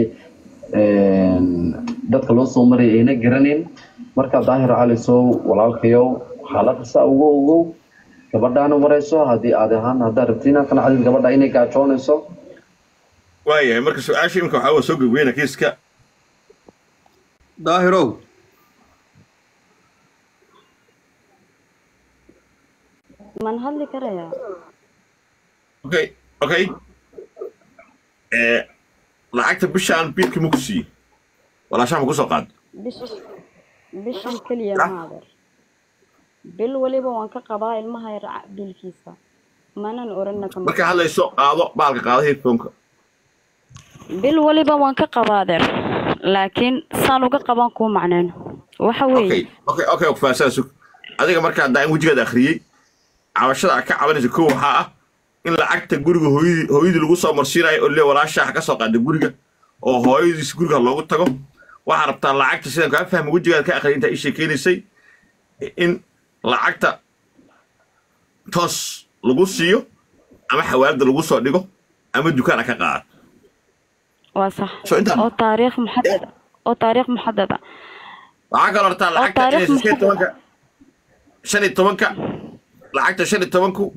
Speaker 10: dadka loo soo maray ayna garanin marka daahir cali sow walaalkayow xaaladda saa ugu ogow gabadhaana warayso haddii aad ahaan haddaad rabti inaad kana cadid gabadha inay gaajoonayso
Speaker 1: waayahay marka su-aasha imika waxaa waa soo gogweyna kiiska
Speaker 11: daahirow
Speaker 9: man hadli karayaa
Speaker 1: okay okay lacagta bishaan biilkii ma ku siiyey walaashaan ma kusoo qaad
Speaker 9: bish bishan keliya maader bil waliba waan ka qabaa ilmaha yar bilkiisa manan orana kama
Speaker 1: marka hadlayso qaado baalka qaado headphoneka
Speaker 9: bil waliba waan ka qabaa adeer laakiin saan uga qaban kuu macneen waxa weeye
Speaker 1: okay okay okay ku faahsan sug adiga markaa daan wejigaada akhriyey cabashada aad ka cabanaysa kow waxaa ah in lacagta guriga hooyadii hooyadii lagu soo marsiinayo oo le walaashaa ka soo qaada guriga oo hooyadiis guriga loogu tago waxaa rabtaa lacagta sidaan kaa fahma wejigaada ka akhriyay intaa ii sheekeynaysay in lacagta toos lagu siiyo ama xawaalada lagu soo dhigo ama dukaan aad ka qaadato
Speaker 9: waa sax
Speaker 1: So intaan-
Speaker 9: oo taariikh muxadada oo taariikh muxadada
Speaker 1: waxaa kaloo rabtaa lacagta
Speaker 9: taariikh
Speaker 1: inay shan iyo tobanka shan iyo tobanka lacagta shan iyo tobanku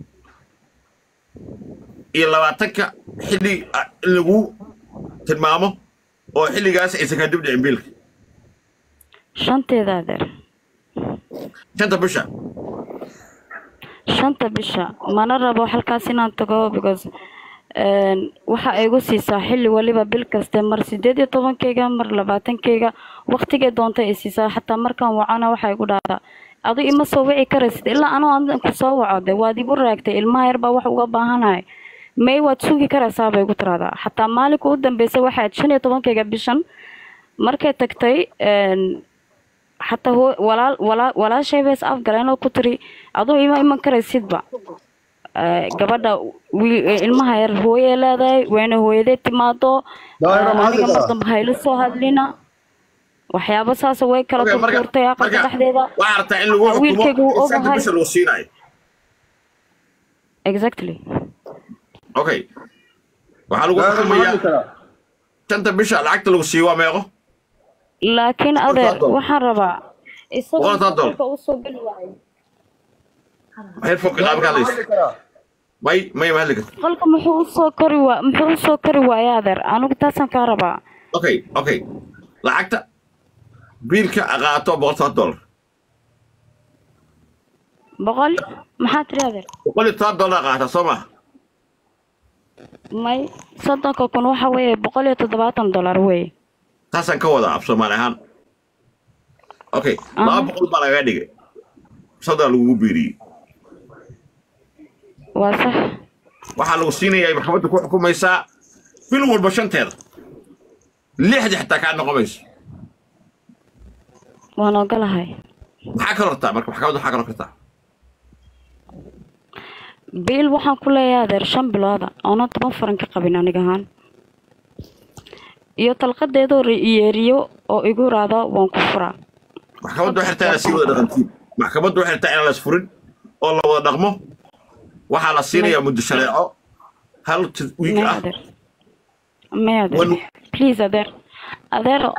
Speaker 1: iyo labaatanka xilli ah, in lagu tilmaamo oo xilligaas aysan kaa dib dhicin biilka
Speaker 9: shanteeda adeer
Speaker 1: shanta bisha
Speaker 9: shanta bisha mana rabo halkaas inaan tago because een, waxa ay igu siisaa xilli waliba bil kaste mar sideed iyo tobankeyga mar labaatankeyga waqtigay doonta ay siisaa xataa markaan wacana waxa igu dhahdaa adu ima soo wici karaysid ilaa anoo aan ku soo waco de waad igu raagtay ilmaha yar baa wax uga baahanahay may waad sugi karaysaa bay igu tiraahdaa xataa maalinka u dambeysay waxaad shan iyo tobankeyga bishan markay tagtay een, xataa hoo walaal walaa walaashay bays afgaleen oo ku tiri aduu ima iman karaysidba Eh, gabadha wi- eh, ilmaha yar hooyay leedahay wayna hooyaday timaado
Speaker 11: Daahira,
Speaker 9: Eh,
Speaker 11: ma
Speaker 9: aniga
Speaker 11: hadli
Speaker 9: mar
Speaker 11: karaa?
Speaker 9: dambe hayla soo hadlina waxyaabo saasa way kala
Speaker 1: Okay, marka-
Speaker 9: turtuurtay aqalka
Speaker 1: marka
Speaker 9: dhexdeeda
Speaker 1: waxaa rabtaa in lagu
Speaker 9: Ah, wiilkaygu
Speaker 1: xukumo
Speaker 9: wuu
Speaker 1: in shanta
Speaker 9: ogahay
Speaker 1: bisha lagu siinayo
Speaker 9: exactly
Speaker 1: okay waxaa lagu
Speaker 11: Daahira, ma
Speaker 1: xukumayaa
Speaker 11: hadli karaa?
Speaker 1: shanta bisha lacagta lagu siiyo waa meeqo
Speaker 9: laakiin adeer
Speaker 1: dollar.
Speaker 9: waxaan rabaa isagu
Speaker 1: Boqol dollar.
Speaker 9: safarka usoo geli waayo
Speaker 1: maxay foqi qaab ka
Speaker 11: Ma
Speaker 1: hadlaysa
Speaker 11: hadli karaa?
Speaker 1: may may ma hadli karto
Speaker 9: qolka muxuu usoo kori waa muxuu usoo kori waaya adeer anigu taasaan kaa rabaa
Speaker 1: okay okay lacagta biilka qaato boqol toban dollar
Speaker 9: boqol maxaa tiri adeer
Speaker 1: boqol iyo toban dollar qaata soo maha
Speaker 9: may soddonka kun waxa weeye boqol iyo toddobaatan dollar weeye
Speaker 1: taasaan ka wadaa af soomaali ahaan okay laba
Speaker 9: Aha.
Speaker 1: boqol baa lagaga dhigay soddon lagugu biiriyey
Speaker 9: waa sax
Speaker 1: waxaa lagu siinayaa maxkamadda ku xukumaysaa bil walba shanteeda lixda xitaa kaa noqomayso
Speaker 9: waan ogolahay
Speaker 1: maxaa kaloo rabtaa marka maxkamadda waxaa kaloo kartaa
Speaker 9: biil waxaan ku leeyahay adeer shan bilooda oonan toban faran ka qabin aniga ahaan iyo talqadeedoo ri- yeeriyo oo igu raado waan ku furaa
Speaker 1: maxkamadda waxay rabtaa inaad sii wada dhaqantiin maxkamadda waxay rabtaa inaan la isfurin oo la wada dhaqmo waxaa la siinayaa muddo shareeco hal t- wiig
Speaker 9: may
Speaker 1: ah
Speaker 9: adeer may adeer
Speaker 1: Wan-
Speaker 9: please adeer adeero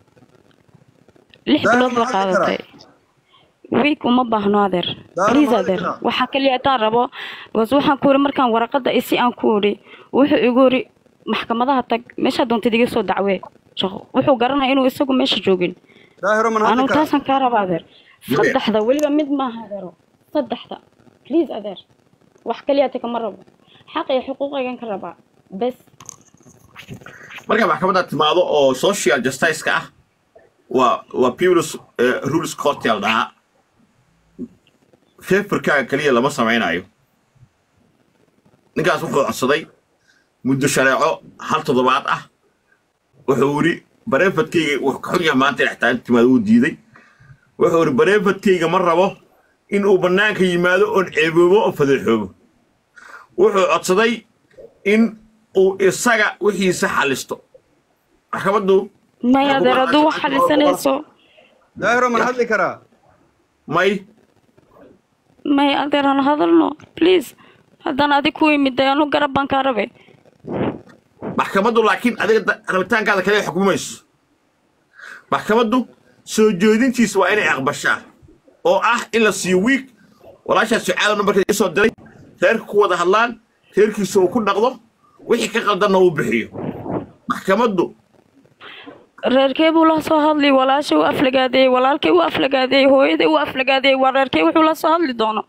Speaker 9: lix
Speaker 11: Daahir,
Speaker 9: bilood
Speaker 11: ma
Speaker 9: la
Speaker 11: hadli karaa?
Speaker 9: qaadatay wiig uma baahno adeer
Speaker 11: Daahir,
Speaker 9: please
Speaker 11: ma hadli
Speaker 9: adeer
Speaker 11: karaa?
Speaker 9: waxaa kaliya haddaan rabo because waxaan ku iri markaan waraqada isi aan ku iri wuxuu igu iri maxkamadaha tag meeshaa doontid iga soo dacwee shaqo wuxuu garanaya inuu isagu meesha joogin
Speaker 11: daahiro man hadli
Speaker 9: anigu
Speaker 11: karaa
Speaker 9: taasaan kaa raba adeer
Speaker 1: Maya.
Speaker 9: saddexda weliba mid maaha adeero saddexda please adeer wax kaliya ta kama rabo xaq iyo xuquuqaygan ka rabaa bes
Speaker 1: marka maxkamadda timaado oo social justice-ka ah waa waa people's eh, rules court yaa la dhahaa feferkaaga keliya lama samaynayo ninkaas wuxuu codsaday muddo shareeco hal toddobaad ah wuxuu yidhi bareefadkayga wuu ka xun yahay maanta inay xitaa inta timaado uu diiday wuxuu yidhi bareefadkayga ma rabo in uu bannaanka yimaado oon ceeboobo oo fadeexoobo wuxuu codsaday in uu isaga wixiisa xalisto maxkamaddu
Speaker 9: may adeer hadduu wax xalisanayso
Speaker 11: daahiro man hadli karaa
Speaker 1: may
Speaker 9: may adeer aan hadalno please haddaan adig ku imiday anu garab baan kaa rabe
Speaker 1: maxkamaddu laakiin adiga da- rabitaankaada kale xukumayso maxkamaddu soo jeedintiisa waa inay aqbashaa oo ah in la siiyo wiig walaashaas sucaada numbarkeeda isoo diray reerka ku wada hadlaan reerkiisa uu ku dhaqdo wixii ka qaldanna uu bixiyo maxkamaddu
Speaker 9: reerkee buu la soo hadli walaashay u aflagaadeeyey walaalkay u aflagaadeeyey hooyaday u aflagaadeeyey waa reerkee wuxuu la soo hadli doono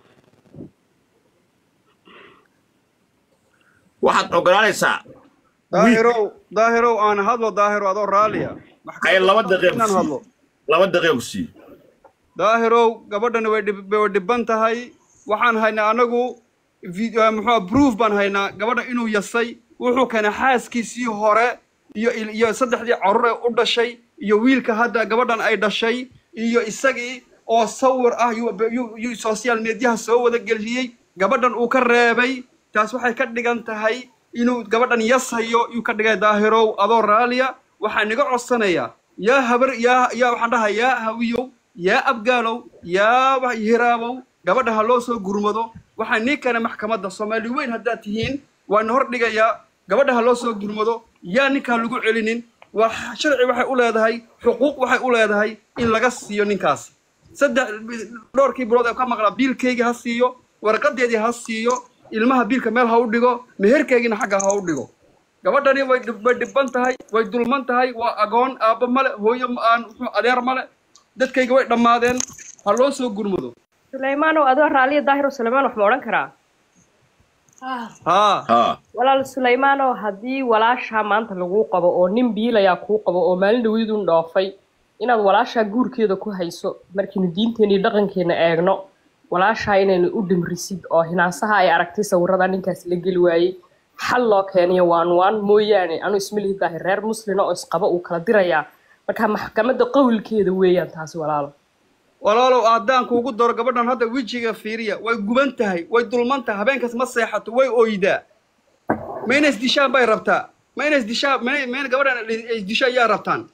Speaker 1: waxaad ogolaanaysaa
Speaker 11: daahirow daahirow aan hadlo daahiro adoo raalliya
Speaker 1: ay laba daqiiq
Speaker 11: inaan
Speaker 1: ku
Speaker 11: hadlo
Speaker 1: siiyo laba daqiiq ku siiyo
Speaker 11: daahirow gabadhan way dhib- way dhiban tahay waxaan haynaa anagu vi- eh, muxuu proof baan haynaa gabadha inuu yasay wuxuu keenay xaaskiisii hore iyo il- iyo saddexdii carruur ee u dhashay iyo wiilka hadda gabadhan ay dhashay iyo isagii oo sawir ah yuu- yuu yuu social mediaha soo wada geliyey gabadhan uu ka reebay taas waxay ka dhigan tahay inuu gabadhan yasayo yuu ka dhigay daahirow adoo raaliya waxaan iga codsanayaa yaa habar yaa yaa waxaan dhahaa yaa hawiyow yaa abgaalow yaa wa- hiraabow gabadha ha loo soo gurmado waxaa nii keenay maxkamadda soomaali weyn haddaad tihiin waana hor dhigayaa gabadha ha loo soo gurmado yaa ninkaan lagu celinin waa sharci waxay u leedahay xuquuq waxay u leedahay in laga siiyo ninkaas saddex dhowrkii bilood ee ka maqlaa biilkeygii ha siiyo warqadeedii ha siiyo ilmaha biilka meel ha u dhigo meherkeygiina xagga ha u dhigo gabadhani way dhib- way dhibban tahay way dulman tahay waa agoon aabba male hooyo ma- aan muxuu adeer male dadkayga way dhammaadeen ha loo soo gurmado
Speaker 8: sulaymaanow adoo raaliya daahiro sulaymaan wax ma odhan karaa
Speaker 11: haa
Speaker 1: haa
Speaker 8: walaal sulaymaanow haddii walaashaa maanta laguu qabo oo nin biilayaa kuu qabo oo maalin dhaweydun dhoofay inaad walaashaa guurkeeda ku hayso markiinu diinteena iyo dhaqankeena eegno walaashaa inaynu u dhimrisid oo hinaasaha ay aragtay sawirada ninkaas la geli waayey xal loo keeniyo waan waan mooyaane anu ismalihi daahir reer muslina oo isqaba uu kala dirayaa marka maxkamadda qowlkeeda weeyaan taasi walaalo
Speaker 11: walaalow haddaan kuugu daro gabadhan hadda wejiga fiiriya way guban tahay way dulman tahay habeenkaas ma seexato way oydaa ma inay isdishaan bay rabtaa ma inay isdishaan ma ma gabadhan ay isdishaan yaa rabtaan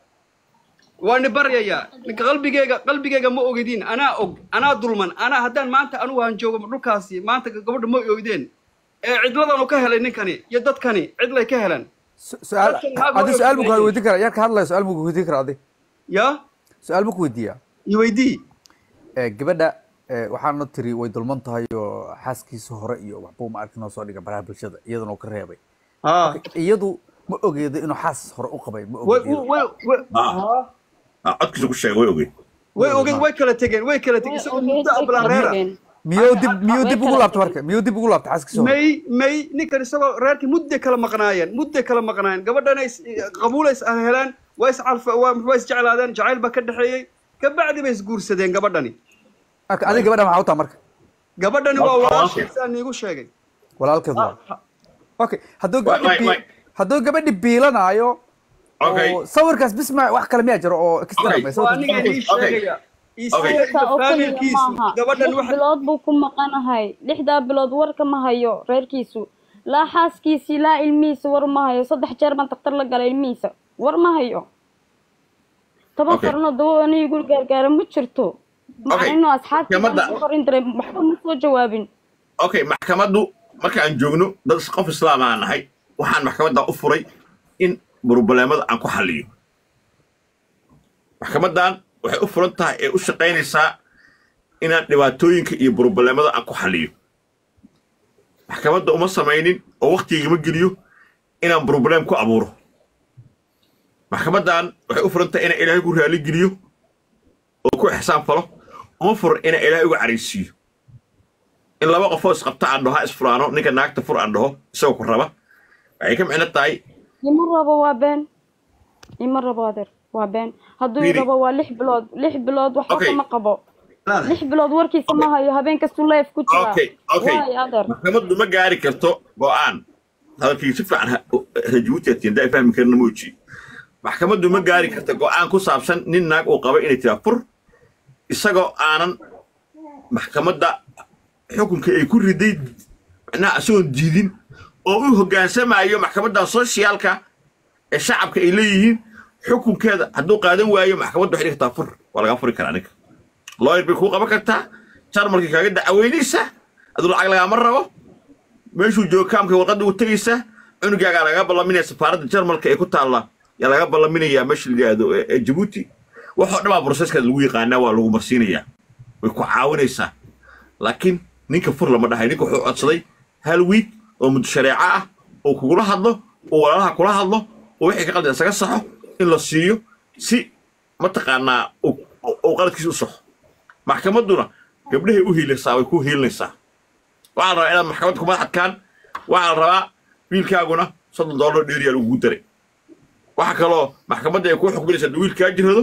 Speaker 11: waa ni baryayaa ninka qalbigeyga qalbigeyga ma ogidin anaa og anaa dulman anaa haddaan maanta anugu aan joogo dhulkaasi maanta gabadha ma oydeen ee cidladanu ka helay ninkani iyo dadkani cidlay ka heleen
Speaker 12: su-aal
Speaker 11: Dadkan maxaa
Speaker 12: adi
Speaker 11: loo
Speaker 12: su-aal buu
Speaker 11: ogaaday?
Speaker 12: ku weydiin karaa yarka hadlaya su-aal buu ku weydiin karaa adi
Speaker 11: ya
Speaker 12: su-aal buu ku weydiiyaa
Speaker 11: iweydii
Speaker 12: gabadha eh, waxaana tiri way dulman tahay oo xaaskiisa hore iyo waxbuu ma arkin oo soo dhiga baraha bulshada iyadana uu ka reebay
Speaker 11: haa
Speaker 12: iyadu ma ogeedo inuu xaas hore u qabay ma
Speaker 11: way
Speaker 12: ogeedo
Speaker 11: way way
Speaker 1: haa haa codkiisa ku sheegay way ogeyd
Speaker 11: way ogeed way kala tegeen way kala tegeen isagoo muddo ablaan reera
Speaker 12: miyuu dib miyuu dib ugu laabta marka miyuu dib ugu laabta xaaskiisa hore
Speaker 11: may may ninkan isagoo reerkii mudday kala maqnaayeen mudday kala maqnaayeen gabadhana is qabuulays ah helaan waa iscalfa waa waa isjeclaadeen jacayl baa ka dhexeeyey kabacdi bay isguursadeen gabadhani
Speaker 12: marka adiga gabadha maxaa u taha marka
Speaker 11: gabadhani waa
Speaker 1: Walaalkeed.
Speaker 11: walaashiisa niigu sheegay
Speaker 12: walaalkeed waa okay hadduu
Speaker 1: Wait,
Speaker 12: gabadhi
Speaker 1: wait,
Speaker 12: bii-
Speaker 1: wait.
Speaker 12: hadduu gabadhi biilanaayo
Speaker 1: Okay.
Speaker 12: oo sawirkaas bis ma wax kale miyaa jiro oo extra
Speaker 1: Okay.
Speaker 12: ma
Speaker 11: waa
Speaker 12: sawirkaas
Speaker 11: aniga
Speaker 12: bis-
Speaker 11: ii
Speaker 1: Okay.
Speaker 11: sheegaya
Speaker 1: Okay.
Speaker 11: isaga
Speaker 9: Sawirka
Speaker 11: iyo
Speaker 9: oo keliya
Speaker 11: faamilkiisu
Speaker 9: maaha
Speaker 11: gabadhan
Speaker 9: lix
Speaker 11: waxa
Speaker 9: bilood buu ku maqanahay lixdaa bilood warka ma hayo reerkiisu laa xaaskiisii laa ilmihiisa war ma hayo saddex jeer baan daktar la galay ilmihiisa war ma hayo toban
Speaker 1: Okay.
Speaker 9: farno dawo aniga guri gaargaara ma jirto
Speaker 1: Okay.
Speaker 9: macnino asxaabtii
Speaker 1: Maxkamadda.
Speaker 9: baan qorin diray waxba ma soo jawaabin
Speaker 1: okay maxkamaddu marka aan joogno dad qof islaam aan nahay waxaan maxkamadda u furay in burbuleemada aan ku xalliyo maxkamaddan waxay u furan tahay ee u shaqaynaysaa inaan dhibaatooyinka iyo burbuleemada aan ku xalliyo maxkamadda uma samaynin oo waktigama geliyo inaan burbuleem ku abuuro maxkamaddan waxay u furan tahay inaan ilaahay ku raali geliyo oo ku ixsaan falo uma furan inaan ilaahay uga caraysiiyo in laba qofoo isqabta aan dhaho ha isfuraano ninka naagta fur aan dhaho isagoo ku raba waxay ka micno tahay
Speaker 9: ima rabo waa been ima rabo adeer waa been hadduu i
Speaker 1: Really?
Speaker 9: rabo waa lix bilood lix bilood waxba
Speaker 1: Okay.
Speaker 9: kama qabo lix bilood warkiisa ma hayo habeen kastuu leef ku jira
Speaker 1: okay okay
Speaker 9: waay adeer
Speaker 1: maxkamaddu ma gaari karto go'aan hadalkii si fiican ha- rajuuti atiin daa fahmi karna mooji maxkamaddu ma gaari karto go'aan ku saabsan nin naag uu qaba inay tiraa fur isagoo aanan maxkamadda xukunka ay ku riday macnaha isagoon diidin oo u hoggaansamaayo maxkamaddan sooshiyaalka ee shacabka ay leeyihiin xukunkeeda hadduu qaadan waayo maxkamaddu waxay dhigi kartaa fur waa lagaa furi karaa ninka lawyer bay kuu qaban kartaa jarmalkii kaaga dacaweynaysaa aduu lacag lagaama rabo meeshuu joogo kaamka warqadda u tegaysaa cunugaagaa laga ballaminaya safaaradda jarmalka ee ku taalla yaa laga ballaminayaa meesha la yidhaahdo ee ee jabuuti waxoo dhan baa broseskaas lagu yaqaanaa waa lagu marsiinayaa way ku caawinaysaa laakiin ninka fur lama dhahay ninka wuxuu codsaday hal wiig oo muddo shareeco ah oo kugula hadlo oo walaalaha kula hadlo oo wixii ka qaldan isaga saxo in la siiyo si mataqaanaa uu- uu uu qaladkiisa u saxo maxkamadduna gabdhahay u hiilaysaa way ku hiilinaysaa waxaa la rabaa inaad maxkamadda ku madaxadkaan waxaa la rabaa wiilkaaguna soddon dollar dheeriyaa lagugu daray waxaa kaloo maxkamadda ay kuu xukminaysaa hadduu wiilkaa jirado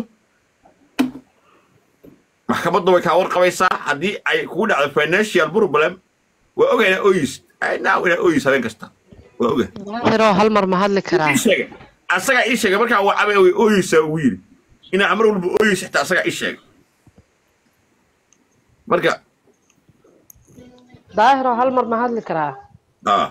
Speaker 1: maxkamadda way kaa warqabaysaa haddii ay kugu dhacdo financial problem waa ogaynaa oyis now inaa oyis habeen kasta waa oga
Speaker 7: daahiro hal mar ma hadli karaa
Speaker 1: ii sheega asagaa ii sheegay markaa waa cabay way ooyeysaa ugu yidhi inaa mar walba ooyeysa xitaa asagaa ii sheegay marka
Speaker 7: daahiro hal mar ma hadli karaa
Speaker 1: ah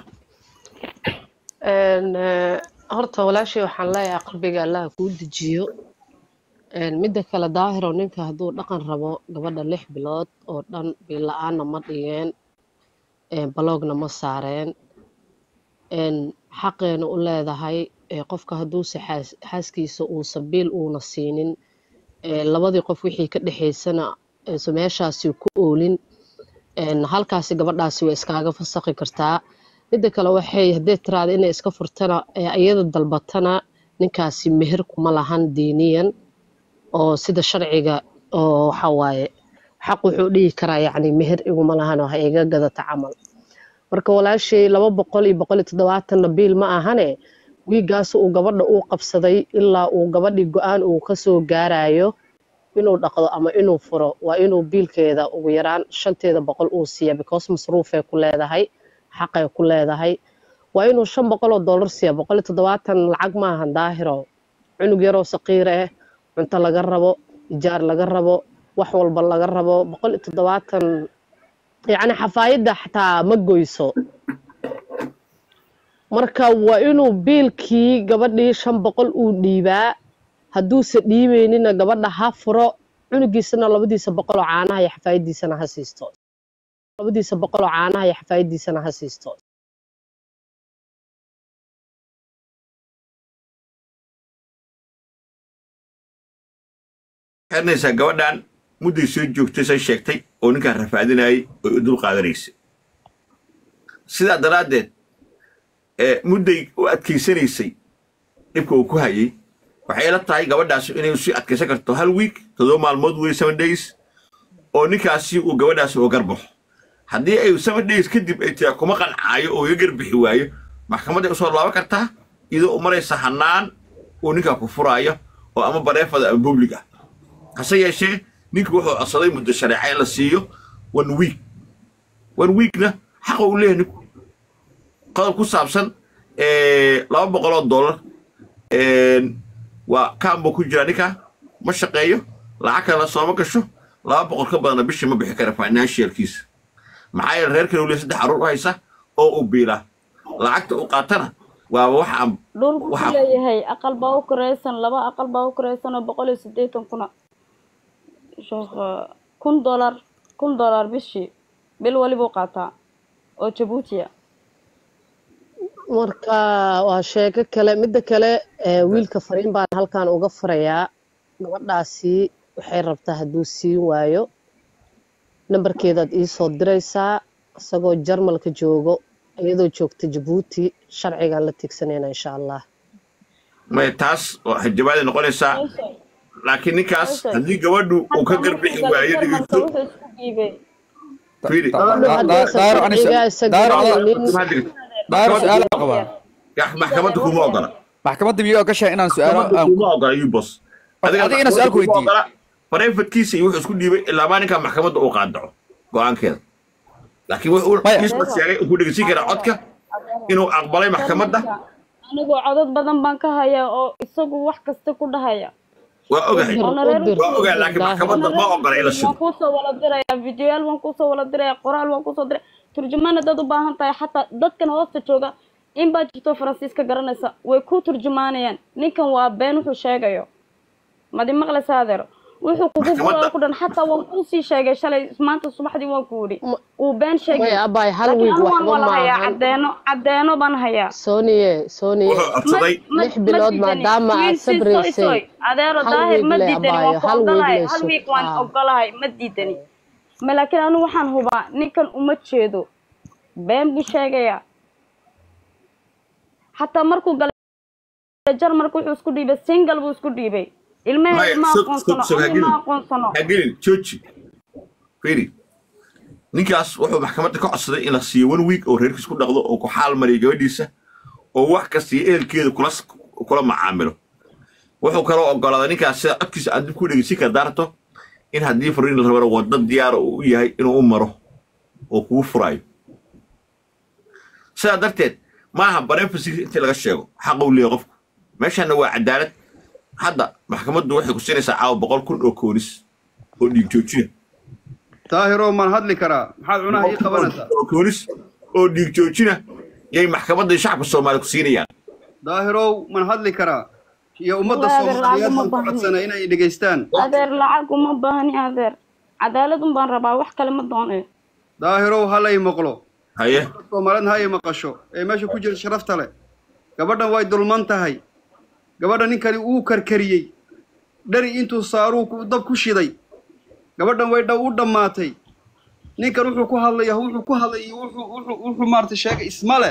Speaker 7: Een, eh, horta walaashii waxaan leeyahay qalbiga allah kuu dejiyo Een, midda kale daahiro ninka hadduu dhaqan rabo gabadha lix bilood oo dhan biil la-aanna ma dhigeen een, baloogna ma saareen een, xaqeena u leedahay ee, qofka hadduuse xaas- xaaskiisa uusan biil uuna siinin ee, labadii qof wixii ka dhexaysana aysan meeshaasi ku oolin een, halkaasi gabadhaasi way iskaaga fasakhi kartaa midda kale waxay haddee tiraada inay iska furtana ee iyada dalbatana ninkaasi meher kuma lahan diiniyan oo sida sharciga oo waxa waaye xaq wuxuu dhihi karaa yacni meher iguma lahan oo ha iga gadata camal marka walaashay laba boqol iyo boqol iyo toddobaatanna biil ma ahane wiigaas uu gabadha uu qabsaday ilaa uu gabadhii go-aan uu kasoo gaarayo inuu dhaqdo ama inuu furo waa inuu biilkeeda ugu yaraan shanteeda boqol uu siiya because masruufay ku leedahay xaqay ku leedahay waa inuu shan boqol oo dollar siiya boqol iyo toddobaatan lacag maahan daahiro cunug yaroo saqiir ah cunto laga rabo ijaar laga rabo wax walba laga rabo boqol iyo toddobaatan yacni xafaayadda xataa ma goyso marka waa inuu biilkii gabadhii shan boqol uu dhiibaa hadduuse dhiibeynina gabadha ha furo cunugiisana labadiisa boqol oo caanaha iyo xafaayadiisana ha siisto labadiisa boqol oo caanaha iyo xafaayadiisana ha siisto
Speaker 1: xirnaysaa gabadhan mudday soo joogtay say sheegtay oo ninkaan rafaadinayay oy u dul qaadanaysay sidaa daraaddeed ee mudday u adkaysanaysay dhibka uu ku hayay waxay ila tahay gabadhaasi inay sii adkaysan karto hal wiik toddoba maalmood wey seven days oo ninkaasi uu gabadhaasi uga garbaxo haddii ay seven days kadib ay tiraa kuma qancaayo oo iga garbixi waayo maxkamadday usoo laaban kartaa iyadoo u maraysa hannaan uu ninkaa ku furaayo oo ama bareefada ama public ah hase yeeshee ninku wuxuu codsaday muddo shareeca in la siiyo one week one weekna xaqa uu leeyahay ninku qodob ku saabsan laba boqol oo dollar waa kaanbuu ku jiraa ninkaa ma shaqeeyo lacag kalena sooma gasho laba boqol ka badana bishii ma bixi kara financialkiisa maxaa yeele reer kale uu leeyahay saddex carruur u haysa oo uu biilaa lacagta uu qaatana waaba wax aan
Speaker 9: dhulku ku
Speaker 1: waxa
Speaker 9: leeyahay aqal baa u koreysan laba aqal baa u koreysan oo boqol iyo siddeetan kuna sheekh kun dollar kun dollar bishii bil walibuu qaataa oo jabuutiya
Speaker 7: marka waa sheeko kale midda kale ee, wiilka fariin baan halkan uga furayaa gabadhaasi waxay rabtaa hadduu siin waayo nambarkeedaad iisoo diraysaa isagoo jarmalka joogo iyadoo joogta jabuuti sharcigaan la tigsanayna insha allah
Speaker 1: may taas oo xijabaaday noqonaysaa laakiin ninkaas haddii gabadhu uu ka garbixi waayo dhegeysto
Speaker 9: wuxuu isku dhiibay
Speaker 1: fiiri
Speaker 7: gabadhu haddaysan sharciga isa garanaynin
Speaker 12: daaro su-aal aan qabaa
Speaker 1: maxkamadda kuma ogola
Speaker 12: maxkamadda miyuu ogashahay inaan su-aalo
Speaker 1: maxkamadda
Speaker 12: aan
Speaker 1: kuma ogola yubos
Speaker 12: adiga inaan su-aal ku weydiiyo
Speaker 1: bareefadkiisa iyo wuxuu isku dhiibay ilaa maalinka maxkamadda uu qaadaco go-aankeeda laakiin wuxuu isma sheegay uu ku dhegeysin karaa codka inuu aqbalay maxkamadda
Speaker 9: anigoo codad badan baan ka hayaa oo isagu wax kasta ku dhahaya
Speaker 1: waa ogahay
Speaker 9: Oona reer
Speaker 1: waa ogahay laakiin maxkamadda ma ogola in la
Speaker 9: waan
Speaker 1: shido
Speaker 9: kuusoo wala dirayaa videoyaal waan kuusoo wala dirayaa qoraal waan kuusoo diraya turjumaan haddaad u baahan tahay xataa dadkan hoosta jooga in baa jirto faransiiska garanaysa way ku turjumaanayaan ninkan waa been wuxuu sheegayo madi maqlaysa adeer wuxuu kugu
Speaker 7: Maxkamadda-
Speaker 9: guraya ku dhan xataa waan kuusii sheegay shalay maanta subaxdii waan ku yidhi uu been sheegay
Speaker 7: Maya, abaay, hal
Speaker 9: laakiin
Speaker 7: wiig
Speaker 9: anu waan
Speaker 7: waxba
Speaker 9: wala hayaa
Speaker 7: maahan.
Speaker 9: cadeeno cadeeno baan hayaa
Speaker 7: soniye soniye lix bilood maadaama aad sabraysay
Speaker 9: adeero
Speaker 7: hal
Speaker 9: daahir
Speaker 7: wiig
Speaker 9: ma
Speaker 7: le
Speaker 9: diidani
Speaker 7: abaayo
Speaker 9: waan ku
Speaker 7: hal wiig
Speaker 9: ogolahay
Speaker 7: le
Speaker 9: hal
Speaker 7: sug
Speaker 9: wiig waan
Speaker 7: Ah.
Speaker 9: ogolahay ma diidani ma laakiin anu waxaan hubaa ninkan uma jeedo been buu sheegayaa xataa markuu galay jarmarka wuxuu isku dhiibay single buu isku dhiibay ilmaheed ma
Speaker 1: sug sug
Speaker 9: aqoonsano
Speaker 1: sug
Speaker 9: ani
Speaker 1: hagilin
Speaker 9: ma aqoonsano
Speaker 1: hagilin jooji fiiri ninkaas wuxuu maxkamadda ka codsaday in la siiyo one week oo reerkiis ku dhaqdo oo ku xaal mariyo gabadhiisa oo wax kasta iyo ehelkeeda kula kula macaamilo wuxuu kaloo ogolaaday ninkaas sida codkiisa aad dib ku dhegeysin kara daarto in haddii fariin la rabana waddo diyaara uu u yahay inuu u maro oo kugu furaayo sidaa darteed maaha barefasi intii laga sheego xaqa uu leeyahay qofku meeshaana waa cadaalad hadda maxkamaddu waxay ku siinaysaa caawa boqol kun oo koonis oo dhiig joojina
Speaker 11: daahiro maan hadli karaa maxaad cunaha ii qabanaysaa
Speaker 1: oo koonis oo dhiig joojina yay maxkamadda shacabka soomaaliya ku siinayaan
Speaker 11: daahirow maan hadli karaa iyo ummadda
Speaker 9: Waa adeer
Speaker 11: soomaaliyeed
Speaker 9: lacag uma
Speaker 11: baan ku
Speaker 9: baahni.
Speaker 11: codsanay inay dhegaystaan
Speaker 9: adeer lacag uma baahni adeer cadaalad un baan rabaa wax kale ma doonayo
Speaker 11: daahirow halay maqlo
Speaker 1: haye
Speaker 11: soomaalida ha ay maqasho ee meesha ku jira sharafta leh gabadhan way dulman tahay gabadha ninkani uu karkariyey dhari intuu saaruu ku- dab ku shiday gabadhan way dha- u dhammaatay ninkan wuxuu ku hadlaya wuxuu ku hadlay iyo wuxuu wuxuu wuxuu maarata sheegay ismale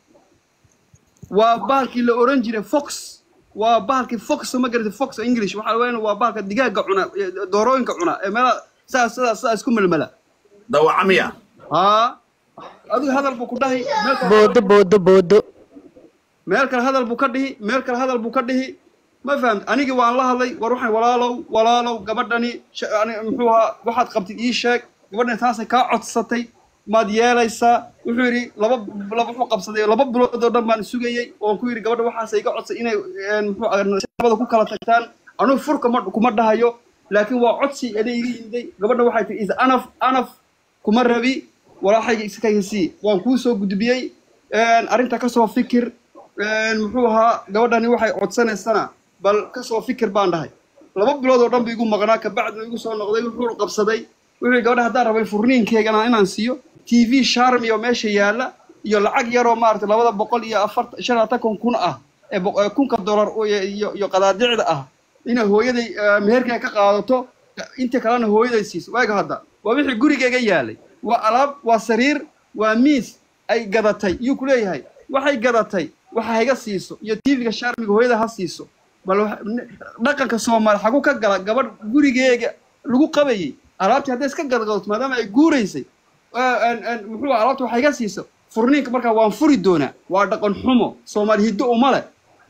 Speaker 11: waa bahalkii la oran jiray fox waa bahalkii fox ma garatay fox english waxaa weyn waa bahalka digaaga cuna ee doorooyinka cuna ee meelaha sidaas sidaas sidaas isku melmela
Speaker 1: dawaca miya
Speaker 11: haa adigu hadal buu ku dhahi meel kale
Speaker 7: boodo boodo boodo
Speaker 11: meel kale hadal buu ka dhihi meel kale hadal buu ka dhihi ma fahamti anigii waan la hadlay war waxaan walaalow walaalow gabadhani sh- ani- muxuu ahaa waxaad qabtid ii sheeg gabadhani taasay kaa codsatay maad yeelaysaa wuxuu yidhi laba laba wuxuu qabsaday laba bilood oo dhan baan sugayey oon ku yidhi gabadha waxaasay iga codsay inay een, muxuu ahaa nabada ku kala tagtaan anugu furka ma kuma dhahayo laakiin waa codsi ana iga yimiday gabadha waxay tihi is anaf anaf kuma rabi walaaxayga iskaysi waan kuu soo gudbiyey een, arrinta kasoo fikir een, muxuu ahaa gabadhani waxay codsanaysana bal kasoo fikir baan dhahay laba bilood oo dhan buu igu maqnaa kabacdi igu soo noqday wuxuu qabsaday wuxuu yidhi gabadha haddaan rabay furniinkeygana inaan siiyo t v sharm iyo meesha yaalla iyo lacag yaroo maaragtay labada boqol iyo afarta shan iyo labaatan kun ah ee bo- ee kunka dollar oo- iyo iyo- iyo qadaadicda ah inay hooyaday eh, meherkay ka qaadato inta kalena hooyaday siiso waaga hadda waa wixii gurigeyga yaalay waa alaab waa sariir waa miis ay gadatay yuu ku leeyahay waxay gadatay waxa hayga siiso iyo tv-ga sharmiga hooyada ha siiso bal wax- n- dhaqanka soomaali xagu ka gala gabadh gurigeega lagu qabayay alaabtii hadday iska gadgadoto maadaama ay guuraysay eh, en- en, muxuu ahaa, alaabta waxa iga siiso furniinka markaa waan furi doonaa waa dhaqan xumo soomaali hiddo uma leh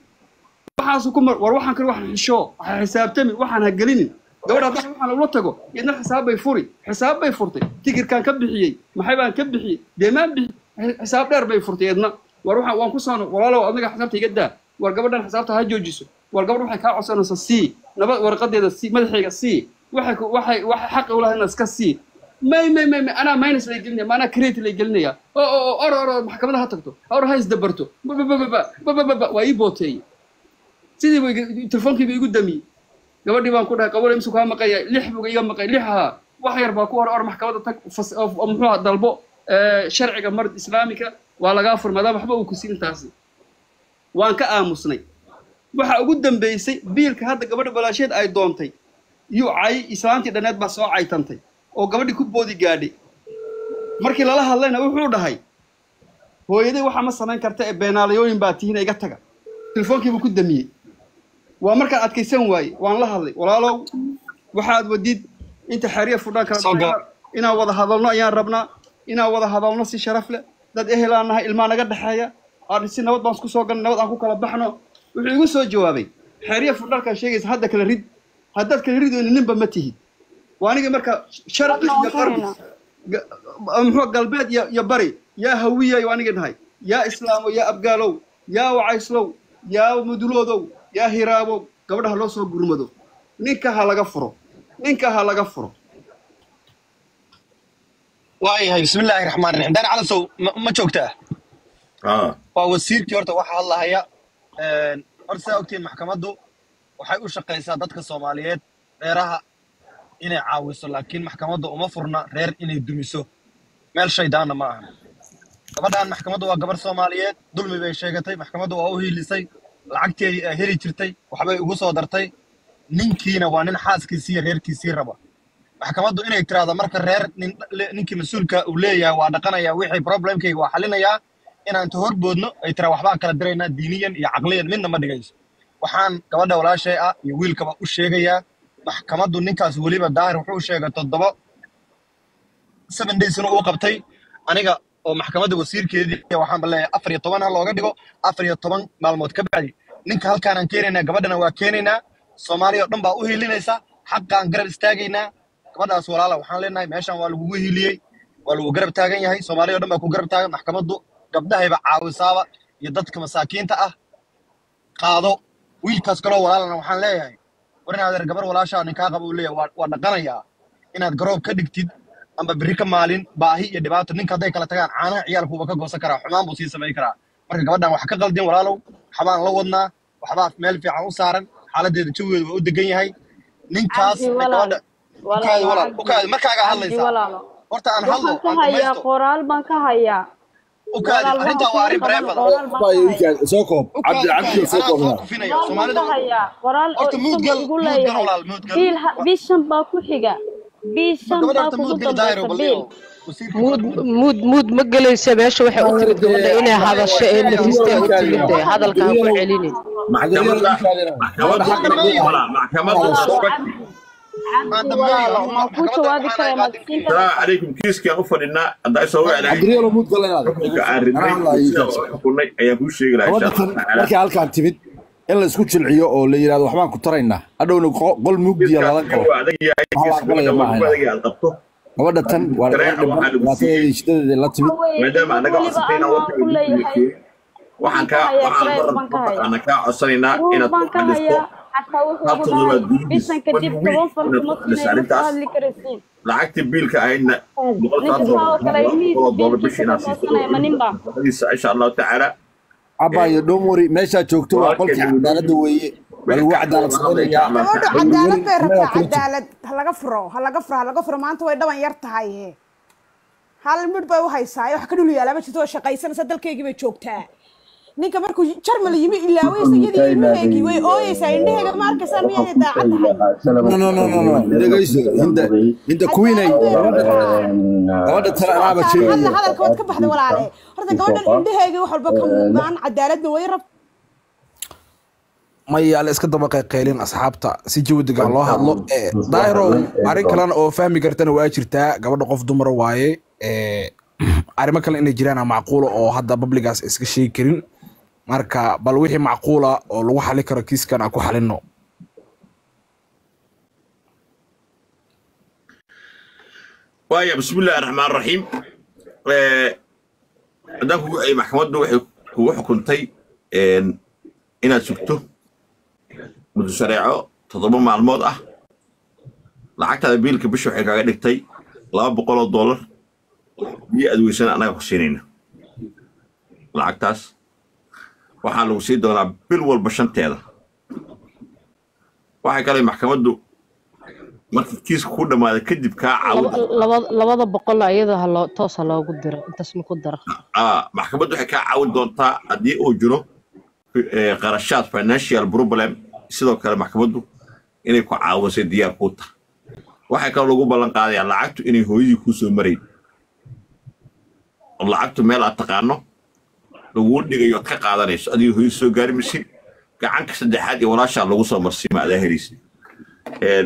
Speaker 11: waxaasu ku mar war waxaan kale waxaan xishoo waxa xisaabtami waxaan ha gelinin gabadha haddana waxaan ula tago idna xisaab bay furi xisaab bay furtay tikirkaan ka bixiyey maxay baan ka bixiyey dee maan bixi Xi- xisaab dheer bay furtay idna war waxaan waan ku soo no- walaalow adiga xisaabta iga daa war gabadhan xisaabta ha joojiso war gabadh waxay kaa codsanaysa sii nabad warqadeeda sii madaxayga sii waxay ku- waxay waxay xaqi u lahayn iska sii may may may may anaa minus lay gelinaya ma anaa crate lay gelinaya oo oo oo oro oro maxkamada ha tagto oro ha isdabarto ba ba ba ba ba ba ba ba waa ii booteeyey sidii buu iga- telefoonkiiba igu damiyey gabadhii baan ku dhahay qabole imsu kaa maqaya lix buu iga maqay lix ahaa wax yar baa ku hor or maxkamadda tag fas- oo- oo muxuu ahaa dalbo ee, sharciga mar islaamika waa lagaa fur maadaama waxba uu ku siin taasi waan ka aamusnay waxa ugu dambeysay biilka hadda gabadha balaasheed ay doontay yuu cay islaantii dhaneed baa soo caytantay oo gabadhii ku boodi gaadhay markii lala hadlayna wuxuu dhahay hooyaday waxa ma samayn karta ee beenaalayooyin baa tihiin iga taga telefoonkiibuu ku damiyey waa markaan adkaysan waaye waan la hadlay walaalow waxaad wadid inta xeriya fudhaan kala
Speaker 6: Soo
Speaker 11: dhacay, inaan wada hadalno ayaan rabnaa inaan wada hadalno si sharaf leh dad ehelaan nahay ilmaa naga dhexeeya aan si nabad baan isku soo galnay nabad aan ku kala baxno wuxuu igu soo jawaabay xeriya fudhalkaan sheegaysa hadda kala rid haddaad kala ridoonin ninba ma tihid waa anigii marka sharqi iyo qarbi ga- muxuu galbeed iyo iyo bari yaa hawiyay waa anigii dhahay yaa islaamo yaa abgaalow yaa wacayslow yaa muduloodow yaa hiraabow gabadha ha loo soo gurmado ninka ha laga furo ninka ha laga furo
Speaker 6: waayahay bismillaahi raxmaan raxiim daan calasow ma ma joogtaa
Speaker 1: اه
Speaker 6: waa wasiirkii horta waxa hadlahaya Een, horta saa ogtiin maxkamaddu waxay u shaqaysaa dadka soomaaliyeed reeraha inay caawiso laakiin maxkamaddu uma furna reer inay dumiso meel shaydaanna ma ahan gabadhan maxkamaddu waa gabar soomaaliyeed dulmi bay sheegatay maxkamaddu waa u hiilisay lacagtii ay heli jirtay waxbay ugu soo dartay ninkiina waa nin xaaskiisii iyo reerkiisii raba maxkamaddu inay tiraahdo marka reer nin, le- ninkii mas-uulka uu leeyahay waa dhaqanayaa wixii problemkayga waa xalinayaa inaan ta horboodno ay tiraa waxbaan kala diraynaa diiniyan iyo caqliyan midna ma dhigayso waxaan gabadha walaashay ah iyo wiilkaba u sheegayaa maxkamaddu ninkaas weliba daahir wuxuu sheegay toddoba seven daysna uu qabtay aniga oo maxkamadda wasiirkeedii waxaan baleeyahay afar iyo toban ha looga dhigo afar iyo toban maalmood ka bacdi ninka halkaanaan keenaynaa gabadhana waa keenaynaa soomaaliya oo dhan baa u hiilinaysa xaqaan garab istaagaynaa gabadhaas walaala waxaan leenahay meeshan waa lagugu hiiliyey waa lagu garab taagan yahay soomaaliya oo dhan baa ku garab taagan maxkamaddu gabdhahayba caawisaaba iyo dadka masaakiinta ah qaado wiilkaas kaloo walaalana waxaan leeyahay war in adeer gabar walaashaa ninkaa qaba uu leeyahay waa waa dhaqanayaa inaad garoob ka dhigtid amba berri ka maalin baahi iyo dhibaato ninka hadday kala tagaan caanaha ciyaalkuuba ka goosan karaa xumaan buu sii samayn karaa marka gabadhan wax ka qaldin walaalow waxbaan la wadnaa waxbaa meel fiican u saaran xaaladeeda jawigeedu waa u degan yahay ninkaas
Speaker 13: cabdi
Speaker 6: ay
Speaker 13: walaal
Speaker 6: gabadha ukaadi
Speaker 13: walaal
Speaker 6: walaal
Speaker 13: cabdi
Speaker 6: ukaadi markaagaa
Speaker 13: cabdi
Speaker 6: hadlaysaa
Speaker 13: walaalo
Speaker 6: horta aan hadlo
Speaker 13: waxaan ka
Speaker 6: aan
Speaker 13: hayaa
Speaker 6: dhamaysto
Speaker 13: qoraal baan ka hayaa
Speaker 6: ukaadi
Speaker 13: walaal
Speaker 6: arrintaa
Speaker 13: waxa
Speaker 6: waa
Speaker 13: kugu
Speaker 6: arrin
Speaker 13: qaban
Speaker 6: bareefada
Speaker 13: qoraal baan ka hayaa
Speaker 4: soo koob
Speaker 6: ukaadi
Speaker 4: cabdi cabdi
Speaker 6: ukaadi
Speaker 4: soo
Speaker 6: anaa soo
Speaker 4: koobnaa
Speaker 6: kufinaya
Speaker 13: qoraal baan
Speaker 6: soomaalida
Speaker 13: ka hayaa qoraal oo
Speaker 6: horta
Speaker 13: isagu
Speaker 6: muudgal
Speaker 13: igu
Speaker 6: muudgal
Speaker 13: leeyahay
Speaker 6: walaal muudgal
Speaker 13: biil ha- bishan baa ku xiga
Speaker 6: ma
Speaker 13: bishan
Speaker 6: gabadha
Speaker 13: baa
Speaker 6: horta
Speaker 13: kugu
Speaker 6: muudgal daahiro
Speaker 13: dambaysa
Speaker 6: balliyo
Speaker 13: biil
Speaker 6: wasiirka
Speaker 7: muud
Speaker 6: gabadha muud
Speaker 7: muud muud ma gelaysa meesha waxay u timid gabadha inay hadasho ee nafistay u timid dee hadalka ha ku celinin
Speaker 1: maxkamadda maxkamadda
Speaker 6: aan dhameeyo
Speaker 1: wala maxkamadda
Speaker 13: cabdi
Speaker 6: aan
Speaker 13: cabdi
Speaker 6: dhameeyo
Speaker 13: walaalo
Speaker 6: uma
Speaker 13: ma kuu
Speaker 6: maxkamadda
Speaker 13: jawaabi
Speaker 6: waxaan
Speaker 13: karaa
Speaker 6: ahay
Speaker 13: maad
Speaker 6: qaadi
Speaker 13: siin
Speaker 1: salaamu
Speaker 13: kartaa
Speaker 1: calaykum kiiskaan u fadhinaa haddaa soo wici lahayd
Speaker 4: cabdiriyaalo muud galanaad
Speaker 1: xukunka aan ridnay
Speaker 4: hadlahay
Speaker 1: sida u xukunnay ayaan kuu sheegi lahaa insha
Speaker 4: gabadha
Speaker 1: allahu
Speaker 4: tan
Speaker 1: tacaala
Speaker 4: markay halkaan timid in la isku jilciyo oo la yidhahdo waxbaan ku taraynaa hadhowna qo- qol mugdiya
Speaker 1: kiiskaas
Speaker 4: ladan
Speaker 1: iyo
Speaker 4: karo
Speaker 1: waa adag yahay
Speaker 4: wax la
Speaker 1: kiiska
Speaker 4: aqbalaya
Speaker 1: gabadha
Speaker 4: ma
Speaker 1: waa ku
Speaker 4: ahayna
Speaker 1: adag yahay aad qabto
Speaker 4: gabadha tan waa gabar
Speaker 1: shareeca
Speaker 4: dhiban
Speaker 1: waxaa lagu
Speaker 4: dhibaatadeeda
Speaker 1: siiyey
Speaker 4: iyo shidadeeda la timid
Speaker 13: waxa weeye
Speaker 1: maadaama
Speaker 13: proof
Speaker 1: anaga
Speaker 13: weliba
Speaker 1: codsatay inaan
Speaker 13: anaa
Speaker 1: warka
Speaker 13: ku
Speaker 1: idinku
Speaker 13: leeyahay
Speaker 1: yeekeeyo waxaan
Speaker 13: waxaan ka
Speaker 1: kaa
Speaker 13: hayaa
Speaker 1: waxaan
Speaker 13: proof baan ka hayaa
Speaker 1: mataqaana kaa codsanaynaa
Speaker 13: proof
Speaker 1: inaad
Speaker 13: baan
Speaker 1: ku
Speaker 13: ka
Speaker 1: xalisto
Speaker 13: hayaa xataa wuxuu
Speaker 1: hal
Speaker 13: igu
Speaker 1: toddobaad
Speaker 13: dhahay
Speaker 1: gudihiis
Speaker 13: bishan
Speaker 1: one
Speaker 13: kadib
Speaker 1: week
Speaker 13: toban fan
Speaker 1: inaad
Speaker 13: kuma
Speaker 1: ku xaliso
Speaker 13: sinayno ka
Speaker 1: arrintaas
Speaker 13: hadli karaysiin
Speaker 1: lacagtii biilka ahaydna boqol
Speaker 13: ninka
Speaker 1: saasoo
Speaker 13: saa oo kale
Speaker 1: boqol
Speaker 13: ilmihiisa
Speaker 1: doolar
Speaker 13: biilkiisa
Speaker 1: bishii
Speaker 13: ka
Speaker 1: inaad siiso
Speaker 13: goosanaya ma ninba
Speaker 1: shaqadiisa insha allahu tacaala
Speaker 4: abaayo dhomori meeshaa joogto waa
Speaker 1: walaalkeed
Speaker 4: qolkii
Speaker 1: wuu
Speaker 4: cadaaladda weeye waa lagu cadaalad
Speaker 1: insha
Speaker 4: samaynayaa
Speaker 1: allahu
Speaker 14: gabadhu
Speaker 1: tacaala
Speaker 14: cadaalad bay
Speaker 4: weli
Speaker 14: rabtaa
Speaker 4: annagaa kula jiro
Speaker 14: cadaalad ha laga furo ha laga furo ha laga furo maanta way dhaban yar tahay he hal midh bay u haysaa wax ka dhul yaala ma jirto oo shaqaysanaysa dalkaygii bay joogtaa ninka markuu jarmal yimi ilaawaysa iyadii ilmaheegii way ooyeysaa indhaheega ma arkaysaa miyaanay daacad tahay
Speaker 4: no no no no no dhegayso hinda hinda kuwinay
Speaker 14: cadaalad bay
Speaker 4: gabadha
Speaker 14: rabtaa
Speaker 4: gabadha tan
Speaker 14: waa
Speaker 4: anaaba
Speaker 14: kaan hadla
Speaker 4: sheegaya
Speaker 14: hadalka waad ka baxday walaale horta gabadhan indhaheegii wax walba ka muuqdaan cadaaladna way rabtaa
Speaker 5: maya la iska daba qayqaylin asxaabta si jawi degan loo hadlo Eh, daahirow arrin kalena oo fahmi kartana waa jirtaa gabadha qof dumara waaye Eh, arrimo kale inay jiraan macquula oo hadda babligaas iska sheegi karin marka bal wixii macquula oo lagu xali karo kiiskan aan ku xalino
Speaker 1: waaya bismillahi raxmaan raxiim haddaan kugu ay maxkamaddu waxay kugu xukuntay een, inaad sugto muddo shareeco toddoba maalmood ah lacagtaada biilka bisha waxay kaaga dhigtay laba boqol oo dollar iyo aad weysana annaga ku siinayna lacagtaas waxaa lagu sii doonaa bil walba shanteeda waxay kale maxkamaddu markii kiiska ku dhammaada kadib kaa
Speaker 7: Laba-
Speaker 1: caawin
Speaker 7: laba- labada boqol ayada ha loo toos ha loogu diro intaas ma ku dara
Speaker 1: ah maxkamaddu waxay kaa caawin doontaa haddii uu jiro eh, qarashaad financial problem sidoo kale maxkamaddu inay ku caawisay diyaar kuu tahay waxay kaloo lagu ballan qaadayaa lacagtu inay hooyadii kuu soo marayn oo lacagtu meel aad taqaano laguu dhigayo ood ka qaadanayso adiga hooyadii soo gaari maysid gacanka saddexaad iyo walaashaa lagu soo marsiima adaa helaysid Een,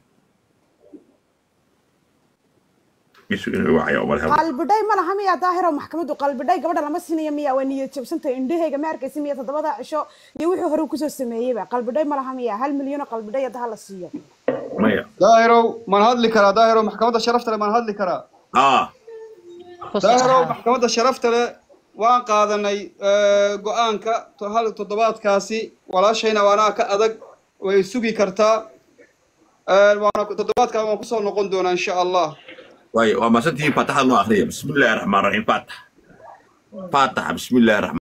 Speaker 1: isu inuu wacaya umar habo
Speaker 14: qalbidhay ma laha miyaa daahiro maxkamaddu qalbidhay gabadha lama siinaya miyaa waa niyad jabsantay indhahayga ma arkaysa miya toddobada cisho iyo wixii hore uu kusoo sameeyeyba qalbidhay ma laha miyaa hal milyan oo qalbidhay hadda hala siiyo
Speaker 1: maya
Speaker 11: daahirow maan hadli karaa daahirow maxkamadda sharafta leh maan hadli karaa
Speaker 1: ah
Speaker 11: daahirow maxkamadda sharafta leh waan qaadanay eh, go-aanka to- hal toddobaadkaasi walaashayna waanaa ka adag way sugi kartaa Eh, waana toddobaadkaa waan kusoo noqon doonaa insha allah
Speaker 1: waayo waa maasantihiin faataxada noo akhriya bismi illaahi raxmaan raxiim faatax faataxa bismi illaahi raxmaan